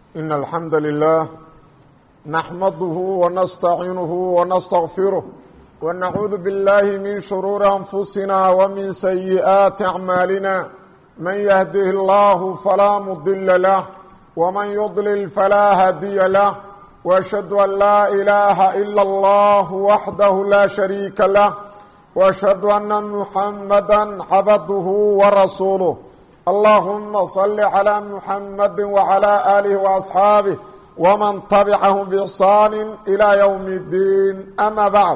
إن الحمد لله نحمده ونستعينه ونستغفره ونعوذ بالله من شرور أنفسنا ومن سيئات أعمالنا من يهده الله فلا مضل له ومن يضلل فلا هادي له وأشهد أن لا إله إلا الله وحده لا شريك له وأشهد أن محمدا عبده ورسوله اللهم صل على محمد وعلى آله وأصحابه ومن تبعهم بإحسان إلى يوم الدين أما بعد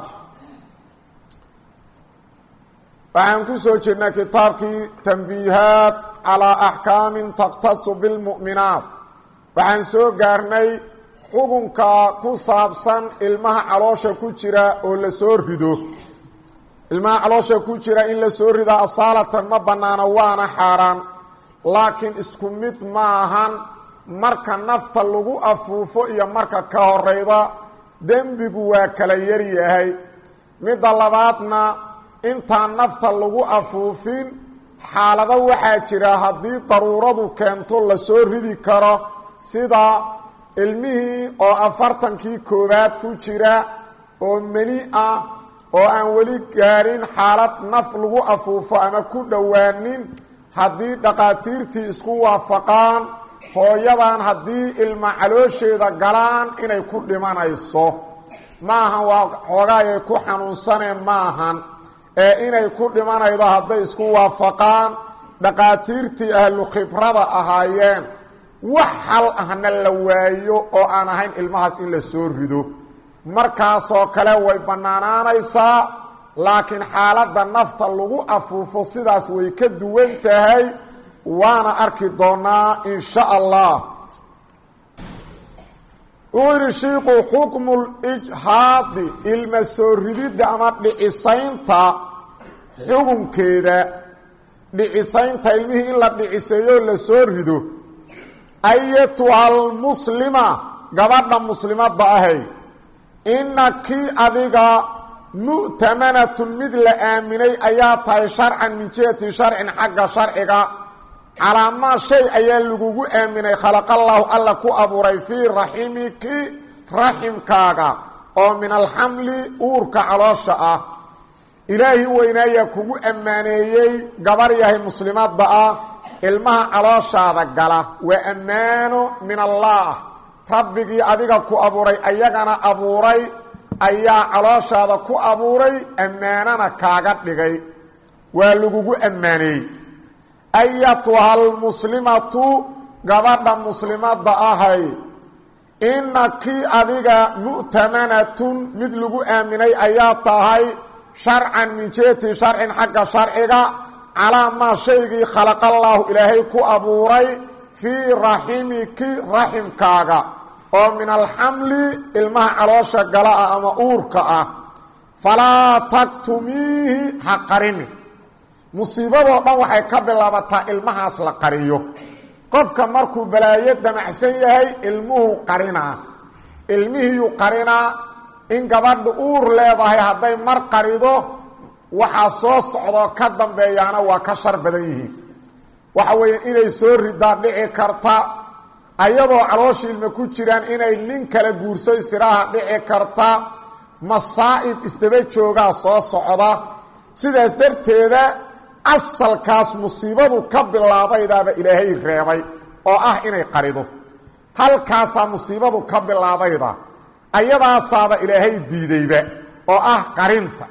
waxaan ku soo jirnay kitaabkii tanbiihaat calaa axkaamin takhtasu bilmu'minaat waxaan soo gaarnay xukunka ku saabsan ilmaha caloosha ku jira oo la soo rido ilmaha caloosha ku jira in la soo ridaa asaalatan ma bannaano waana xaaraan laakiin isku mid ma ahan marka nafta lagu afuufo iyo marka ka horeyda dembigu waa kala yaryahay midda labaadna intaan nafta lagu afuufin xaalado waxaa jira haddii daruuradu keento la soo ridi karo sida ilmihii oo afartankii koowaad ku jira oo meni ah oo aan weli gaadhin xaalad naf lagu afuufo ama ku dhowaanin haddii dhaqaatiirtii isku waafaqaan hooyadan haddii ilma caloosheeda galaan inay ku dhimanayso maahan waa xoogaayay ku xanuunsaneen maahan ee inay ku dhimanaydo hadday isku waafaqaan dhaqaatiirtii ahlu khibrada ahaayeen wax hal ahna la waayo oo aan ahayn ilmahaas in la soo rido markaasoo kale way bannaanaanaysaa laakiin xaaladda nafta lagu afuufo sidaas way ka duwan tahay waana arki doonaa in sha allah uu yidhi shiiku xukmu lijhaadi ilma soo rididda ama dhicisaynta xukunkeeda dhicisaynta ilmihii in la dhiciseeyo la soo rido ayatuha almuslima gabadha muslimadda ahay ina kii adiga mu'tamanatun mid la aaminay ayaa tahay sharcan min jihati sharcin xagga sharciga calaamaa shay ayaa lagugu aaminay khalaqallaahu alla ku abuuray fii raximiki raximkaaga oo min alxamli uurka caloosha ah ilaahi weynaayaa kugu ammaaneeyey gabar yahay muslimadda ah ilmaha calooshaada gala waa ammaano min allaah rabbigii adiga ku abuuray ayagana abuuray ayaa calooshaada ku abuuray ammaanana kaaga dhigay waa lagugu ammaaneeyey ayatuha almuslimatu gabadha muslimadda ahay ina kii adiga mu'tamanatun mid lagu aaminay ayaa tahay sharcan min jeeti sharcin xagga sharciga calaa maa shaygii khalaqallaahu ilaahay ku abuuray fii raximiki raximkaaga oo min alxamli ilmaha caloosha gala ah ama uurka ah falaa taktumiihi ha qarini musiibadoo dhan waxay ka bilaabataa ilmahaas la qariyo qofka markuu balaayo damacsan yahay ilmuhu qarinaa ilmihiiyuu qarinaa in gabadha uur leedahay hadday mar qarido waxaa soo socdoo ka dambeeyaana waa ka shar badan yihiin waxa weeye inay soo ridaa dhici karta ayadoo calooshi ilma ku jiraan inay nin kala guurso istiraaha dhici karta masaa'ib isdaba joogaa soo socda sidaas darteeda asalkaas musiibadu ka bilaabaydaaba ilaahay reebay oo ah inay qarido halkaasaa musiibadu ka bilaabayda ayadaasaaba ilaahay diidayba oo ah qarinta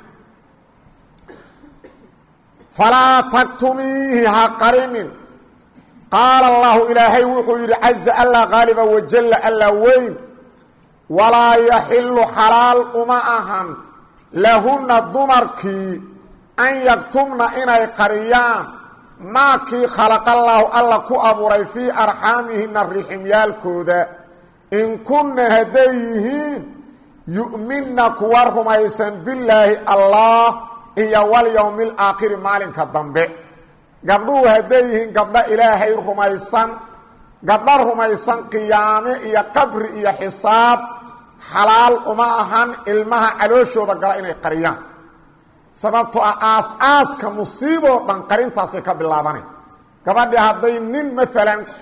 falaa taktumiihi ha qarinin qaala allahu ilaahay wuxuu yidhi caza allah qaaliba wajalla alla weyn walaa yaxilu xalaal uma ahan lahunna dumarkii an yaktumna inay qariyaan maakii khalaqallaahu alla ku abuuray fii arxaamihina riximyaalkooda in kunna hadday yihiin yu'minna kuwa rumaysan billaahi allah iyo walyowmi alaakhiri maalinka dambe gabdhuhu hadday yihiin gabdho ilaahay rumaysan gabdho rumaysan qiyaame iyo qabri iyo xisaab xalaal uma ahan ilmaha calooshooda gala inay qariyaan sababtoo ah aas-aaska musiiboo dhan qarintaasay ka bilaabanay gabadhii hadday nin maalan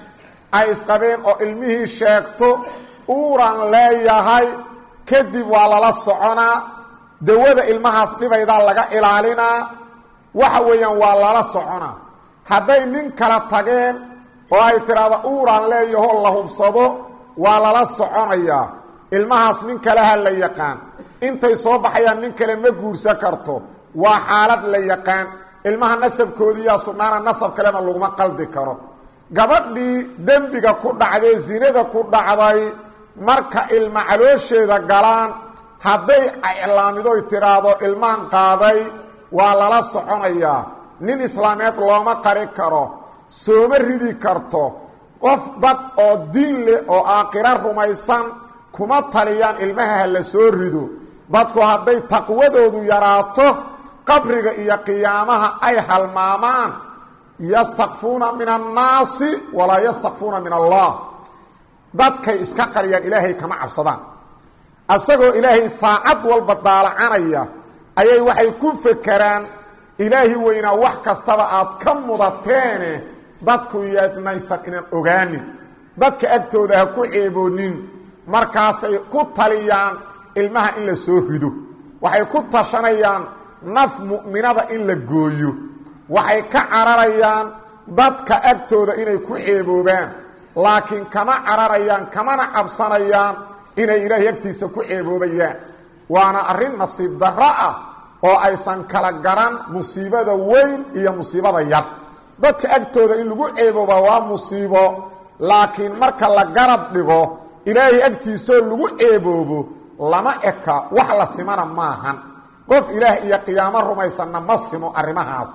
ay isqabeen oo ilmihii sheegto uuran leeyahay kadib waa lala soconaa dawada ilmahaas dhibaydaa laga ilaalinaa waxa weeyaan waa lala soconaa hadday nin kala tageen oo ay tidhaahdo uuran leeyahoo la hubsado waa lala soconayaa ilmahaas nin kaleha la yaqaan intay soo baxayaan nin kale ma guursan karto waa xaalad la yaqaan ilmaha nasabkoodiiyaa sugnaana nasab kalena laguma qaldi karo gabadhii dembiga ku dhacday zinada ku dhacday marka ilma caloosheeda galaan hadday iclaamidoy tidhaahdo ilmaan qaaday waa lala soconayaa nin islaameed looma qari karo sooma ridi karto qof dad oo diin leh oo aakhiro rumaysan kuma taliyaan ilmaha ha la soo rido dadku hadday taqwadoodu yaraato qabriga iyo qiyaamaha ay halmaamaan yastakfuuna min annaasi walaa yastakfuuna min allah dadkay iska qariyaan ilaahay kama cabsadaan asagoo ilaahay saacad walba daalacanaya ayay waxay ku fekeraan ilaahi weynaa wax kastaba aad ka mudateene dadku yeednaysan inaan ogaanin dadka agtooda ha ku ceeboonin markaasay ku taliyaan ilmaha in la soo rido waxay ku tashanayaan naf mu'minada in la gooyo waxay ka cararayaan dadka agtooda inay ku ceeboobaan laakiin kama cararayaan kamana cabsanayaan inay ilaahay agtiisa ku ceeboobayaan waana arrin nasiib darro ah oo aysan kala garan musiibada weyn iyo musiibada yar dadka agtooda in lagu ceebooba waa musiibo laakiin marka la garab dhigo ilaahay agtiisoo lagu ceeboobo lama eka wax la simana maahan qof ilaah iyo qiyaamo rumaysanna ma simo arrimahaas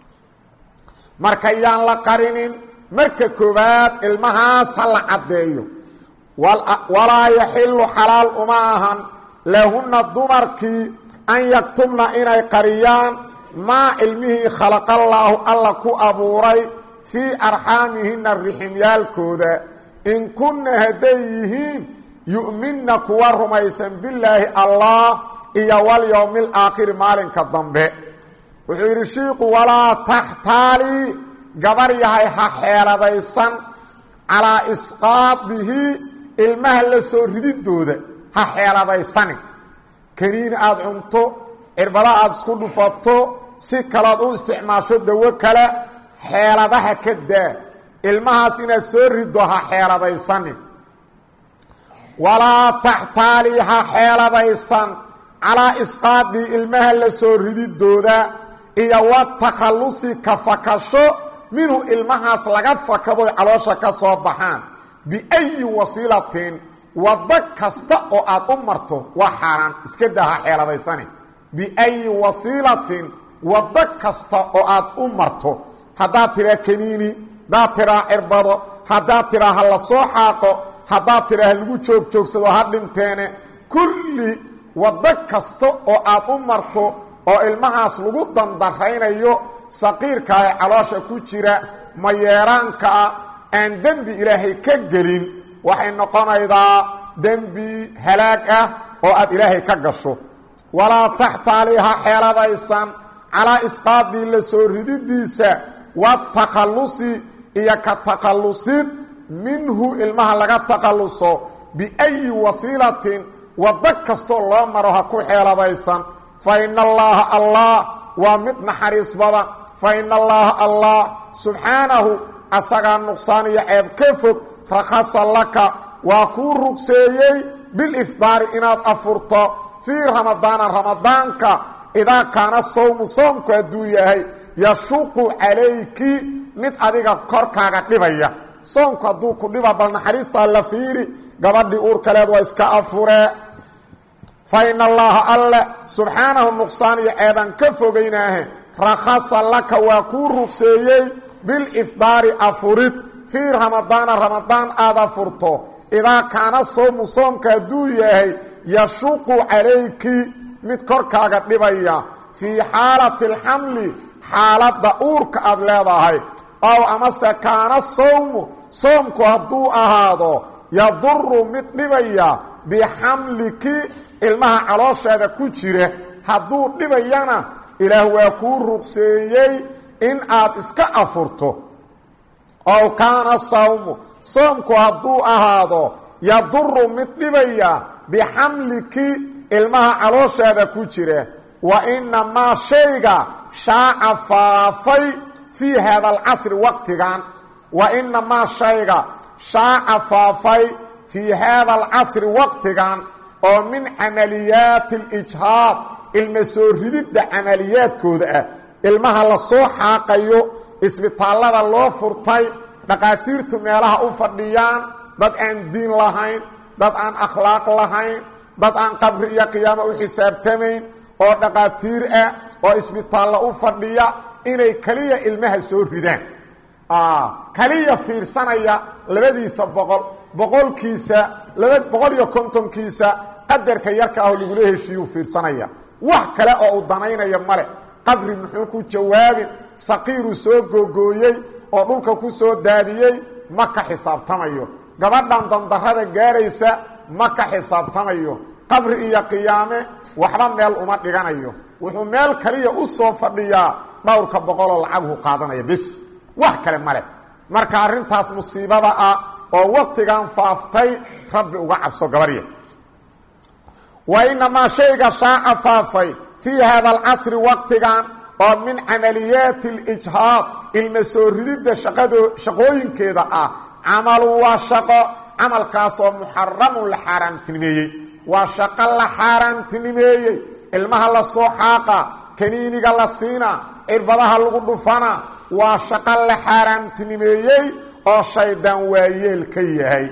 marka yaan la qarinin marka koowaad ilmahaas ha la caddeeyo walaa yaxilu xalaal uma ahan lahunna dumarkii an yaktubna inay qariyaan maa ilmihii khalaqallaahu alla ku abuuray fii arxaamihinna riximyaalkooda in kunna hadday yihiin yu'minna kuwa rumaysan bilaahi allah iyo walyowmi alaakhiri maalinka dambe wuxuu yidhi shiiku walaa taxtaalii gabar yahay ha xeeladaysan calaa isqaadihi ilmaha la soo rididooda ha xeeladaysanin kaniini aada cunto cirbada aada isku dhufato si kalood u isticmaasho dawo kale xeeladaha ka daa ilmahaas inaad soo riddo ha xeeladaysanin walaa taxtaalii ha xeeladaysan calaa isqaadii ilmaha la soo rididooda iyo wa takhallusi ka fakasho minhu ilmahaas laga fakadoy caloosha ka soo baxaan biayi wasiilatin waddo kasta oo aad u marto waa xaaraan iska daa ha xeeladaysanin biayi wasiilatin waddo kasta oo aad u marto haddaad tiraa kaniini haddaad tiraa cirbado haddaad tiraa ha la soo xaaqo haddaad tiraa ha lagu joogjoogsado ha dhinteene kulli waddo kasta oo aad u marto oo ilmahaas lagu dandaraynayo saqiirka ee caloosha ku jira mayeeraankaa aan dembi ilaahay ka gelin waxay noqonaydaa dembi halaag ah oo aad ilaahay ka gasho walaa taxtaali ha xeeladaysan calaa isqaadii la soo rididiisa watakhallusi iyo ka takhallusid minhu ilmaha laga takhalluso biayi wasiilatin waddo kastoo loo maro ha ku xeeladaysan fa ina allaaha allah waa mid naxariis badan fa ina allaaha allah subxaanahu asagaa nuqsaan iyo ceeb ka fog rakhasa laka waa kuu rugseeyey bilifdaari inaad afurto fii ramadaana ramadaanka idaa kaana sawmu soomku hadduu yahay yashuqu calayki mid adiga korkaaga dhibaya soomku hadduu ku dhiba bal naxariistaa la fiiri gabadhii uurkaleed waa iska afuree fa ina allaaha alle subxaanahu nuqsaan iyo ceebaan ka fogaynaahe rakhasa laka waa kuu rugseeyey bilifdaari afurid fii ramadaana ramadaan aad afurto idaa kaana soomu soomka hadduu yahay yashuqu calayki mid korkaaga dhibaya fii xaalati alxamli xaaladda uurka aad leedahay ow amase kaana sawmu soomku hadduu ahaado yaduru mid dhibaya bixamliki ilmaha caloosheeda ku jira hadduu dhibayana ilaah waa kuu rugseeyey in aad iska afurto ow kaana sawmu soomku hadduu ahaado yaduru mid dhibaya bixamliki ilmaha calooshaada ku jira wa inamaa shayga shaaca faafay fii haada alcasri waqtigan wa inamaa shayga shaaca faafay fii haada alcasri waqtigan oo min camaliyaati alijhaad ilma soo rididda camaliyaadkooda ah ilmaha la soo xaaqayo isbitaallada loo furtay dhaqaatiirtu meelaha u fadhiyaan dad aan diin lahayn dad aan akhlaaq lahayn dad aan qabri iyo qiyaamo u xisaabtamayn oo dhaqaatiir ah oo isbitaallo u fadhiya inay keliya ilmaha soo ridaan keliya fiirsanaya labadiisa boqol boqolkiisa laba boqol iyo kontonkiisa qadarka yarka ah oo lagula heshiiyuu fiirsanaya wax kale oo uu danaynaya male qabri muxuu ku jawaabin saqiiruu soo googooyey oo dhulka ku soo daadiyey ma ka xisaabtamayo gabadhan dandarrada gaaraysa ma ka xisaabtamayo qabri iyo qiyaame waxba meel uma dhiganayo wuxuu meel kaliya u soo fadhiyaa dhowrka boqoloo lacaguhu qaadanaya bis wax kale male marka arrintaas musiibada ah oo waqtigan faaftay rabbi uga cabso gabarya wa inamaa shayga shaaca faafay fii haada alcasri waqtigan oo min camaliyaati alijhaad ilma soo rididda shaqado shaqooyinkeeda ah camalu waa shaqo camalkaasoo muxaramun la xaaraamtinimeeyey waa shaqo la xaaraamtinimeeyey ilmaha la soo xaaqa kaniiniga la siina cirbadaha lagu dhufana waa shaqo la xaaraamtinimeeyey oo shaydaan waayeel ka yahay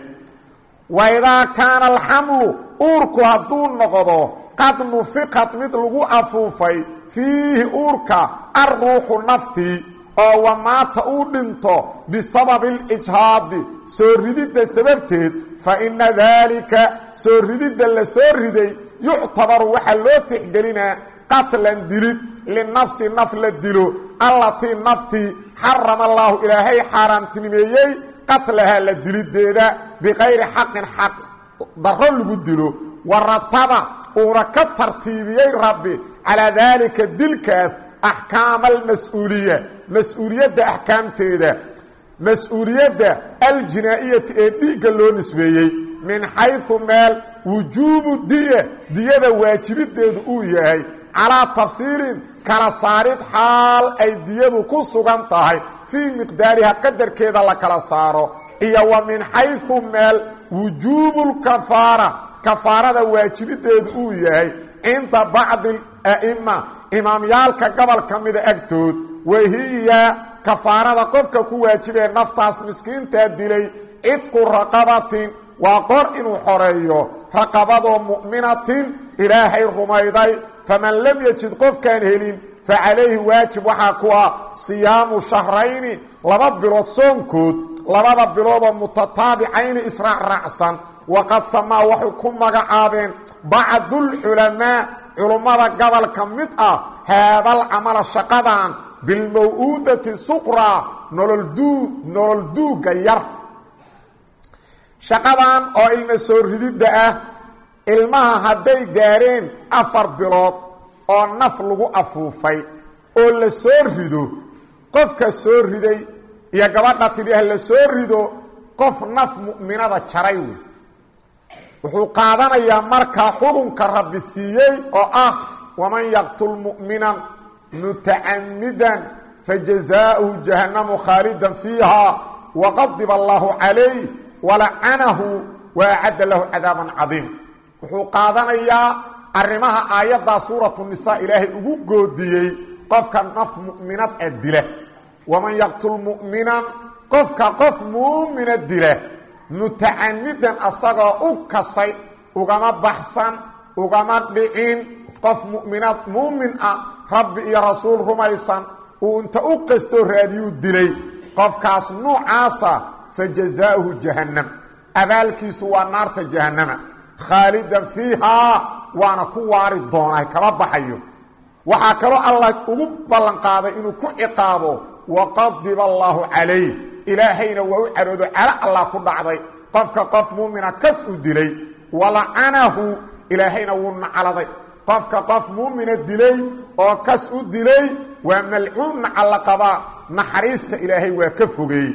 waidaa kaana alxamlu uurku hadduu noqdo qad nufiqad mid lagu afuufay fiihi uurka alruuxu naftii oo wamaata uu dhinto bisababi اlijhaadi soo rididda sababteed fa ina daalika soo rididda la soo riday yuctabaru waxaa loo tixgelinaa qatlan dilid linafsi naf la dilo allatii naftii xarama allaahu ilaahay xaaraamtinimeeyey qatlahaa la dilideeda bikayri xaqin xaq daro lagu dilo warataba uuna ka tartiibiyey rabbi calaa daalika dilkaas axkaama almas-uuliya mas-uuliyadda axkaamteeda mas-uuliyadda aljinaa'iyati ee dhiigga loo nisbeeyey min xayثu meel wujuubu diya diyada waajibideedu uu yahay calaa tafsiilin kala saarid xaal ay diyadu ku sugan tahay fii miqdaariha qadarkeeda la kala saaro iyo wa min xayثu meel wujuubu lkafaara kafaarada waajibideedu uu yahay cinda bacdi a'ima imaamyaalka gobol ka mida agtood wahiya kafaarada qofka ku waajibee naftaas miskiintaa dilay cidqu raqabatin waa qor inuu xoreeyo raqabadoo mu'minatin ilaahay rumayday faman lam yajid qofkaan helin fa calayhi waajib waxaa ku ah siyaamu shahrayni laba bilood soonkood labada biloodoo mutataabicayni israacraacsan waqad samaa waxay ku magacaabeen bacdulculamaa culummada gobolka mid ah haadal camala shaqadan bilmaw-uudati suqraa nololduu nolol duugga yar shaqadan oo ilma soo rididda ah ilmaha hadday gaareen afar bilood oo naf lagu afuufay oo la soo rido qofka soo riday iyo gabadha tidhiah la soo rido qof naf mu'minada jaray wey wuxuu qaadanayaa markaa xukunka rabbi siiyey oo ah waman yaqtul mu'minan mutacamidan fajazaauhu jahannamu khaalidan fiiha waqadiba allaahu calayh walacanahu wa acadda lahu cadaaban cadiim wuxuu qaadanayaa arrimaha aayaddaa suuratu nisaa ilaahay ugu goodiyey qofka naf mu'minad a dila waman yaqtul mu'minan qofka qof muumina dila mutacamidan asagoo u kasay ugama baxsan ugama dhicin qof mu'minaad muumin ah rabbi iyo rasuul rumaysan uu inta u qastoo raadiyuu dilay qofkaas nuucaasa fa jazaauhu jahannam abaalkiisu waa naarta jahannama khaalidan fiihaa waana ku waari doonaa kama baxayo waxaa kaloo allah ugu ballanqaaday inuu ku ciqaabo waqadiba allaahu calayh ilaahayna waa u caroodo calo allah ku dhacday qofka qof muumina kas u dilay walacanahu ilaahayna wuu nacaladay qofka qof muumina dilay oo kas u dilay waa malcuun nacalla qabaa naxariista ilaahay waa ka fogeeyey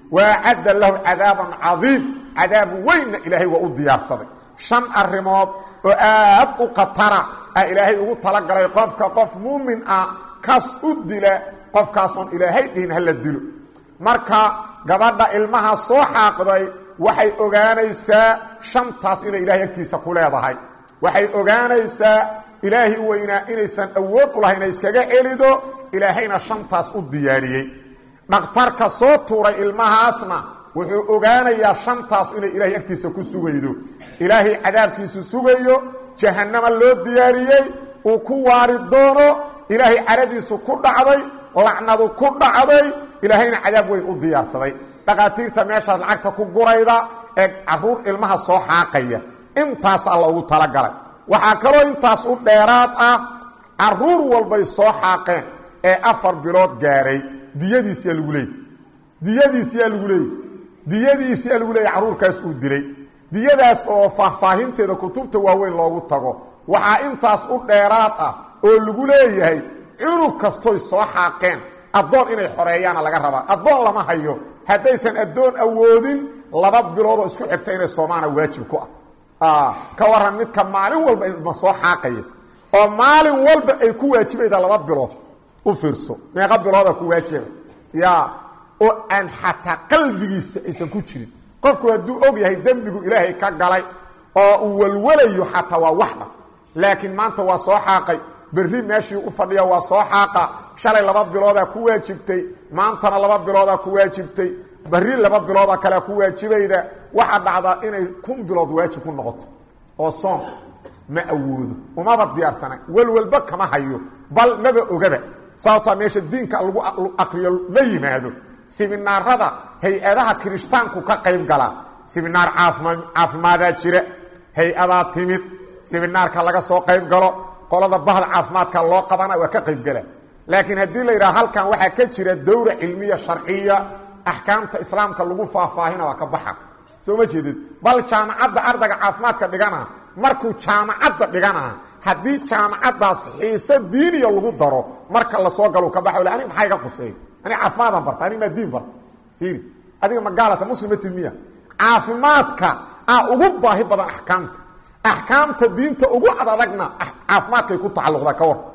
waacadda lahu cadaaban cadiim cadaab weynna ilaahay waa u diyaarsaday shan arrimood oo aad u khatara ah ilaahay ugu talagalay qofka qof muumin ah kas u dila qofkaasoon ilaahay dhihin hala dilo marka gabadha ilmaha soo xaaqday waxay ogaanaysaa shantaas inay ilaahay agtiisa ku leedahay waxay ogaanaysaa ilaahi weynaa inaysan awood u lahayn inay iskaga celido ilaahayna shantaas u diyaariyey dhakhtarka soo tuuray ilmahaasna wuxuu ogaanayaa shantaas inay ilaahay agtiisa ku sugaydo ilaahay cadaabkiisu sugayo jahannama loo diyaariyey uu ku waari doono ilaahay caradiisu ku dhacday lacnadu ku dhacday ilaahayna cadaab weyn u diyaarsaday dhakhaatiirta meeshaas lacagta ku gurayda ee caruur ilmaha soo xaaqaya intaas alla ugu talagalay waxaa kaloo intaas u dheeraad ah caruur walbay soo xaaqeen ee afar bilood gaaray diyadiisiyaa lagu leeyay diyadiisiyaa lagu leeyay diyadiisiyaa lagu leeyay carruurkaas uu dilay diyadaas oo faahfaahinteeda kutubta waaweyn loogu tago waxaa intaas u dheeraad ah oo lagu leeyahay cunug kastoy soo xaaqeen addoon inay xoreeyaana laga rabaa addoon lama hayo haddaysan addoon awoodin laba biloodoo isku xigta inay soomaana waajib ku ah ka waran midka maalin walba ma soo xaaqaya oo maalin walba ay ku waajibayda laba bilood u fiirso meeqa bilooda ku waajiba ya oo aan xataa qalbigiisa aysan ku jirin qofku hadduu og yahay dembigu ilaahay ka galay oo uu walwalayo xataa waa waxdha laakiin maanta waa soo xaaqay berri meeshii u fadhiya waa soo xaaqa shalay laba biloodaa ku waajibtay maantana laba biloodaa ku waajibtay berri laba bilooda kalea ku waajibayda waxaa dhacdaa inay kun bilood waajib ku noqoto oo soom ma awoodo umaba diyaarsana welwalba kama hayo bal maba ogaba sababtaa meesha diinka lagu akriyo la yimaado siminaarada hay-adaha kirishtaanku ka qayb galaa siminaar caafima caafimaadaa jira hay-adaa timid siminaarka laga soo qayb galo qolada bahda caafimaadka loo qabana waa ka qayb gala laakiin haddii la yidhaha halkan waxaa ka jira dowra cilmiya sharciya axkaamta islaamka lagu faahfaahina waa ka baxa soo ma jeedid bal jaamacadda ardayga caafimaadka dhigana markuu jaamacadda dhigana haddii jaamacaddaas xiise diiniya lagu daro marka lasoo galo ka baxa anig maxaa iga quseey anig caafimaadaan barta anig maa diin barta fiiri adiga magaalata muslimatid miya caafimaadka ah ugu baahi badan axkaamta axkaamta diinta ugu adadagna caafimaadkay ku tacalluqdaa ka war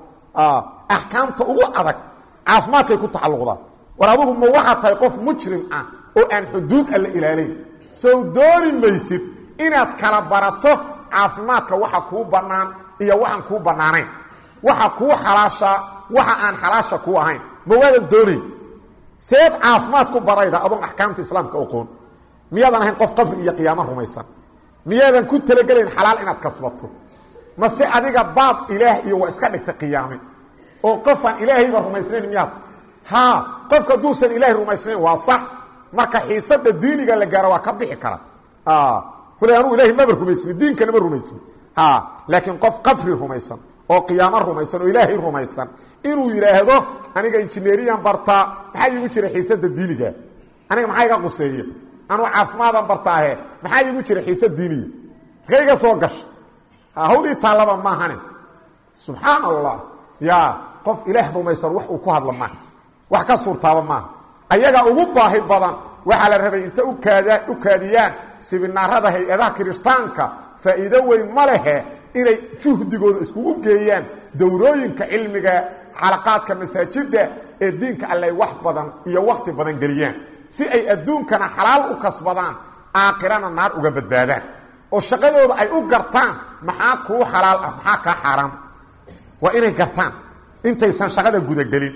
axkaamta ugu adag caafimaadkay ku tacalluqdaa war adugu ma waxaa tahay qof mujrim ah oo aan xuduud alla ilaalayn sow dooni maysid inaad kala barato caafimaadka waxa kuu bannaan iyo waxaan kuu bannaanayn waxa kuu xalaashaa waxa aan xalaasha kuu ahayn ma waadan doonayn seed caafimaad ku barayda adoon axkaamta islaamka oqoon miyaadan ahayn qof qabri iyo qiyaamo rumaysan miyaadan ku talagelayn xalaal inaad kasbato mase adiga baab ilaah iyo waa iska dhigtay qiyaame oo qofaan ilaahayba rumaysnayn miyaad ha qofka hadduusan ilaahay rumaysnayn waa sax marka xiisada diiniga la gaaro waa ka bixi kara kule anugu ilahay maba rumaysni diinkana ma rumaysni laakiin qof qabri rumaysan oo qiyaamo rumaysan oo ilaahay rumaysan inuu yidhaahdo aniga injineeriyan bartaa maxaa iigu jira xiisada diiniga aniga maxaa iga quseeya anuu caafimaadaan bartaahe maxaa iigu jira xiisa diiniya marka iga soo gasha hawlii taallaba maahane subxaan allah ya qof ilaah rumaysan wax uu ku hadlo maaha wax ka suurtaaba maaha ayagaa ugu baahi badan waxaa la rabay inta ukaada u kaadiyaan sibinaarada hay-adaha kirishtaanka faa'iido weyn ma lehe inay juhdigooda iskugu geeyaan dowrooyinka cilmiga xalaqaadka masaajidda ee diinka alley wax badan iyo wakhti badan geliyaan si ay adduunkana xalaal u kasbadaan aakhirana naar uga badbaadaan oo shaqadooda ay u gartaan maxaa kuu xalaal ah maxaa kaa xaaraam waa inay gartaan intaysan shaqada gudagelin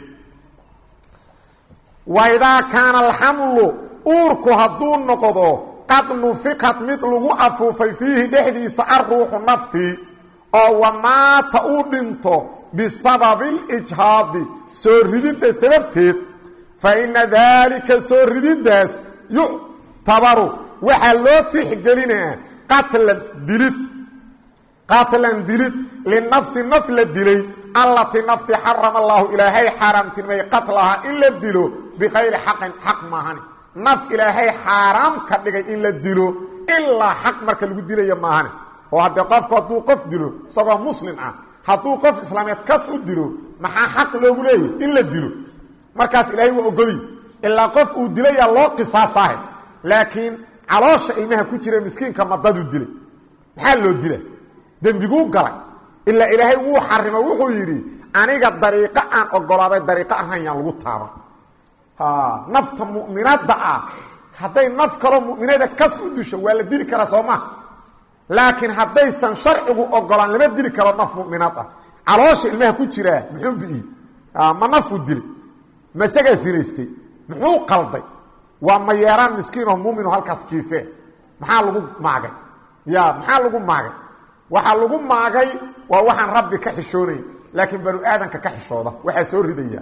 waidaa kaana alxamlu uurku hadduu noqdo qad nufiqad mid lagu afuufay fiihi dhexdiisa alruuxu naftii oo wamaata uu dhinto bisababi اlijhaadi soo rididda sababteed fa ina daalika soo rididdaas yuctabaru waxaa loo tixgelinaa qatlan dilid qatlan dilid linafsi naf la dilay allatii nafti xarama allaahu ilaahay xaaraamtinimay qatlahaa in la dilo bikayri xaqin xaq maahani naf ilaahay xaaraam ka dhigay in la dilo ilaa xaq marka lagu dilaya maahani oo haddee qofku hadduu qof dilo isagoo muslim ah hadduu qof islaameed kas u dilo maxaa xaq loogu leeyahy in la dilo markaas ilaahay waa ogoliy ilaa qof uu dilayaa loo qisaasahay laakiin caloosha ilmaha ku jira miskiinka madaduu dilay maxaa loo dila dembiguu galay ilaa ilaahay wuu xarimo wuxuu yidhi aniga dariiqo aan ogolaaday dariiqo ahayn yaan lagu taaban nafta mu'minadda ah hadday naf kaloo mu'minada kas u disho waa la dili karaa soo maha laakiin haddaysan sharcigu ogolaan lama dili karo naf mu'minad ah caloosha ilmaha ku jiraa muxuu bi'iyey ma nafuu dilay ma isagaa sinaystay muxuu qalday waa ma yeeraan miskiinoo muumino halkaas kiifee maxaa lagu maagay ya maxaa lagu maagay waxaa lagu maagay waa waxaan rabbi ka xishoonayn laakiin banu aadanka ka xishooda waxaa soo ridaya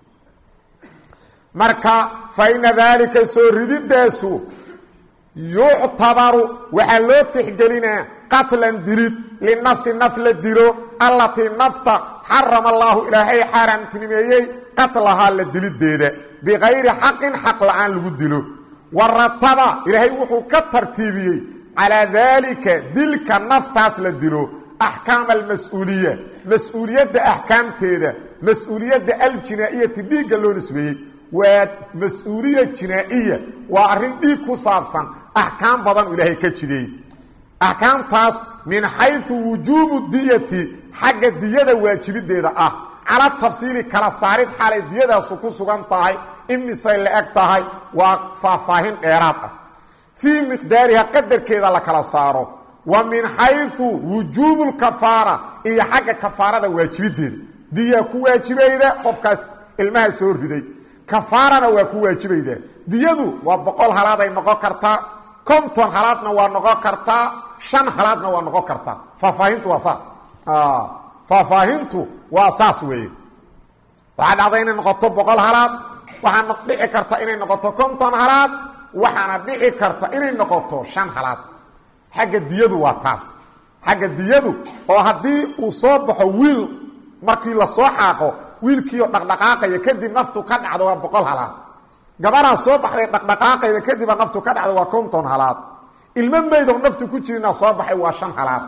marka fa ina daalika soo rididaasu yuctabaru waxaa loo tixgelinaa qatlan dilid linafsi naf la dilo allatii nafta xarama allaahu ilaahay xaaraamtinimeeyey qatlahaa la dilideeda bikayri xaqin xaq la-aan lagu dilo wa rataba ilaahay wuxuu ka tartiibiyey calaa daalika dilka naftaas la dilo axkaama almas-uuliya mas-uuliyadda axkaamteeda mas-uuliyadda aljinaa-iyati dhiigga loo nisbeeyey waa mas-uuliya jinaa-iya waa arrin dhiig ku saabsan axkaam badan ilaahay ka jideey axkaamtaas min xayثu wujuubu diyati xagga diyada waajibideeda ah cala tafsiili kala saarid xalay diyadaasu ku sugan tahay imisay la eg tahay waa faahfaahin dheeraad ah fii miqdaariha qadarkeeda la kala saaro wa min xayثu wujuubu lkafaara iyo xagga kafaarada waajibideeda diya ku waajibayda qofkaas ilmaha soo riday kafaarana waa ku waajibayda diyadu waa boqol halaaday noqon kartaa konton halaadna waa noqon kartaa shan halaadna waa noqon kartaa faahfaahintu waa saas faahfaahintu waa saas weeye waxaa dhacda inay noqoto boqol halaad waxaana dhici karta inay noqoto konton halaad waxaana dhici karta inay noqoto shan halaad xagga diyadu waa taas xagga diyadu oo haddii uu soo baxo wiil markii lasoo xaaqo wiilkiioo dhaqdhaqaaqaya kadib naftu ka dhacdo waa boqol halaad gabaraa soo baxday dhaqdhaqaaqayda kadibaa naftu ka dhacdo waa konton halaad ilmo meydoo naftu ku jirina soo baxay waa shan halaad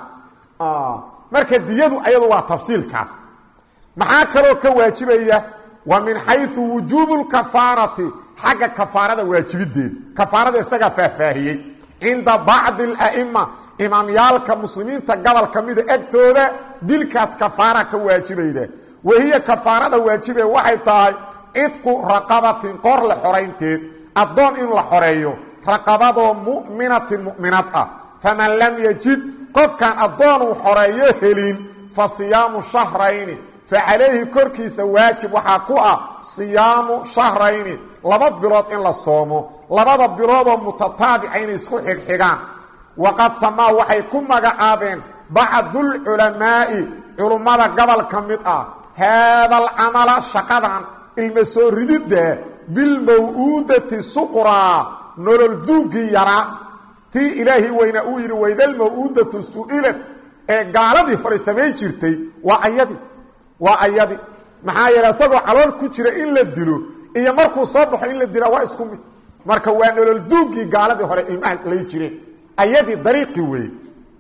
marka diyadu ayadu waa tafsiilkaas maxaa kaloo ka waajibaya wa min xayثu wujuubu lkafaarati xagga kafaarada waajibideeda kafaarada isagaa faahfaahiyey cinda bacdi اla'ima imaamyaalka muslimiinta gobol ka mida egtooda dilkaas kafaara ka waajibayda wahiya kafaarada waajibe waxay tahay cidqu raqabatin qoor la xoraynteed addoon in la xoreeyo raqabadoo mu'minatin mu'minad ah faman lam yajid qofkaan addoonuu xoreeyo helin fa siyaamu shahrayni fa calayhi korkiisa waajib waxaa ku ah siyaamu shahrayni laba bilood in la soomo labada biloodoo mutataabica inay isku xigxigaan waqad samaa waxay ku magacaabeen bacdulculamaa'i culummada gobol ka mid ah haada alcamala shaqadan ilma soo rididda bilmaw-uudati suqraa nolol duuggii yaraa tii ilaahi weyna uu yidhi waydalmaw-uudatu su-ilad ee gaaladii hore samayn jirtay waa ayadi waa ayadi maxaa yeele isagoo calool ku jira in la dilo iyo markuu soo baxo in la dilaa waa isku mid marka waa nolol duuggii gaaladii hore ilmaha lay jireen ayadii dariiqii weeye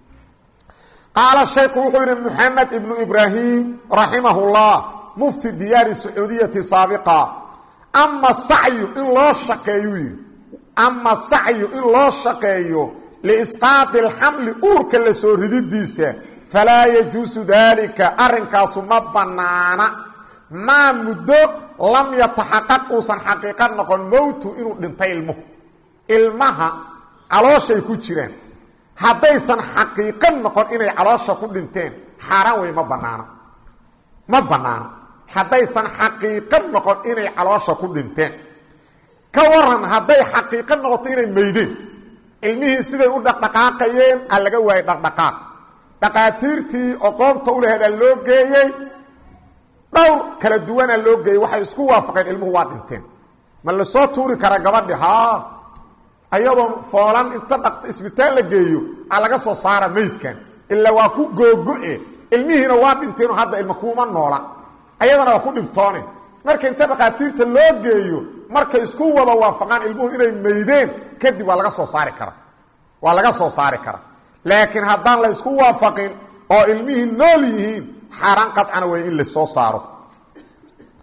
qaala shaykhu wuxuu yidhi moxamed ibnu ibraahim raximah اllah mufti diyaari sacuudiyati saabiqa ama sacyu in loo shaqeeyuu yidhi ama sacyu in loo shaqeeyo liisqaadi alxamli uurka la soo rididiisa falaa yajuusu daalika arrinkaasu ma bannaana maa muddo lam yataxaqaq uusan xaqiiqa noqon mowtu inuu dhintay ilmuhu ilmaha calooshay ku jiraan haddaysan xaqiiqo noqon inay caloosha ku dhinteen xaaraan wey ma bannaana ma bannaana haddaysan xaqiiqo noqon inay caloosha ku dhinteen ka waran hadday xaqiiqo noqoto inay meydeen ilmihii siday u dhaqdhaqaaqayeen a laga waayey dhaqdhaqaaq dhaqaatiirtii oqoonta u laheedaa loo geeyey dhowr kala duwanaa loo geeyey waxay isku waafaqeen ilmuhu waa dhinteen ma lasoo tuuri karaa gabadhi haa ayadoon foolan inta dhaqta isbitaal la geeyo a laga soo saara meydkan ilaa waa ku googo-e ilmihiina waa dhinteenoo hadda ilma kuuma noola ayadana waa ku dhibtoone marka inta dhakhaatiirta loo geeyo markay isku wada waafaqaan ilmuhu inay meydeen kadib waa laga soo saari karaa waa laga soo saari karaa laakiin haddaan la ysku waafaqin oo ilmihii nool yihiin xaaraan qadcana wey in la soo saaro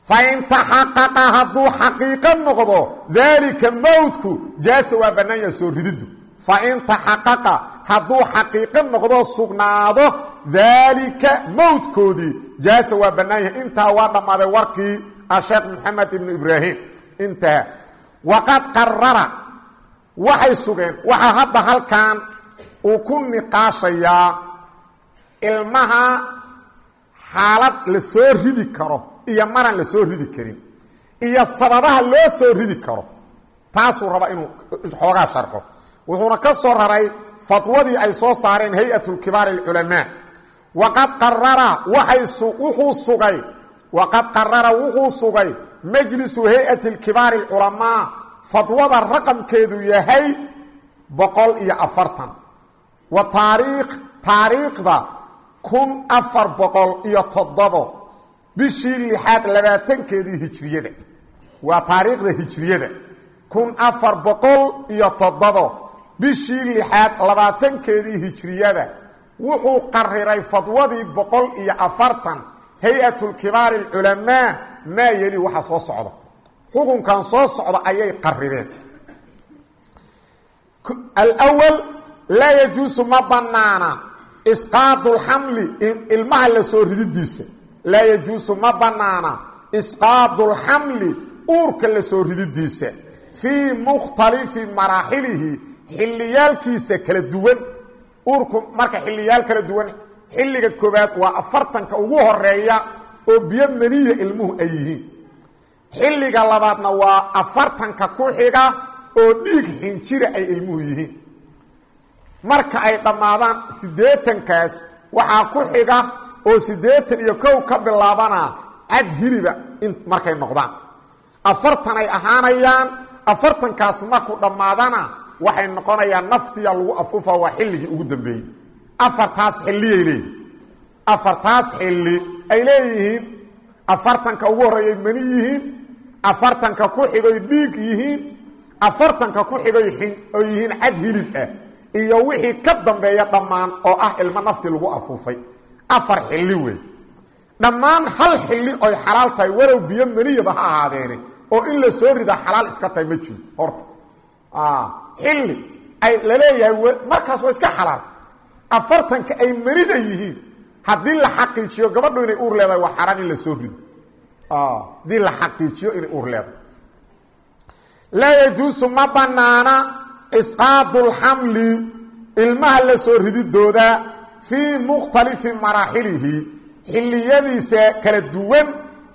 fain taxaqaqa hadduu xaqiiqo noqdo daalika mowtku jaasa waa bannaan yaha soo rididdu fain taxaqaqa hadduu xaqiiqo noqdo sugnaado daalika mowtkoodii jaasa waa bannaan yahay intaa waa dhammaaday warkii asheekh maxamed ibnu ibraahim intaha waqad qarara waxay sugeen waxaa hadda halkan uu ku niqaashayaa ilmaha xaalad la soo ridi karo iyo maraan la soo ridi karin iyo sababaha loo soo ridi karo taasuu rabaa inuu xoogaa sharxo wuxuuna ka soo raray fatwadii ay soo saareen hay-at kibaar اculamaa waqad qarara waay wuxuu sugay waqad qarara wuxuu sugay majlisu hay-ati kibaari اculamaa fadwada raqamkeedu yahay boqol iyo afartan wa taariikh taariikhda kun afar boqol iyo toddobo bishii lixaad labaatankeedii hijriyada waa taariikhda hijriyada kun afar boqol iyo toddobo bishii lixaad labaatankeedii hijriyada wuxuu qariray fadwadii boqol iyo afartan hay-at kibaari اculamaa maa yeli waxa soo socda xukunkan soo socda ayay qarireen alwal laa yajuusu ma banaana isqaadu lxamli ilmaha la soo rididiisa laa yajuusu ma banaana isqaadu lxamli uurka la soo rididiisa fii mukhtalifi maraaxilihi xilliyaalkiisa kala duwan uurku marka xiliyaal kala duwan xilliga koobaad waa afartanka ugu horeeya oo biyo maniya ilmuhu ay yihiin xilliga labaadna waa afartanka ku xiga oo dhiig xinjira ay ilmuhu yihiin marka ay dhammaadaan siddeetankaas waxaa ku xiga oo siddeetan iyo kow ka bilaabana cad hiliba in markay noqdaan afartan ay ahaanayaan afartankaas markuu dhammaadana waxay noqonayaan naftiya lagu afuufa waa xilligii ugu dambeeyey afartaas xilliyay leeyihin afartaas xilli ay leeyihiin afartanka ugu horreeyay mani yihiin afartanka ku xigoy dhiig yihiin afartanka ku xigoy oo yihiin cad hilib ah iyo wixii ka dambeeya dhammaan oo ah ilmo nafti lagu afuufay afar xilli wey dhammaan hal xilli oy xalaal tahay warow biyo maniyaba ha ahaadeene oo in la soo ridaa xalaal iska tahay ma jiro horta xilli ay laleeyahay markaas waa iska xalaal afartanka ay manida yihiin haddii la xaqiijiyo gabadhu inay uur leedahay waa xaraan in la soo rido haddii la xaqiijiyo inay uur leedahay laa yajuusu ma banaana isqaadu lxamli ilmaha la soo rididooda fii mukhtalifi maraaxilihi xilliyadiisa kala duwan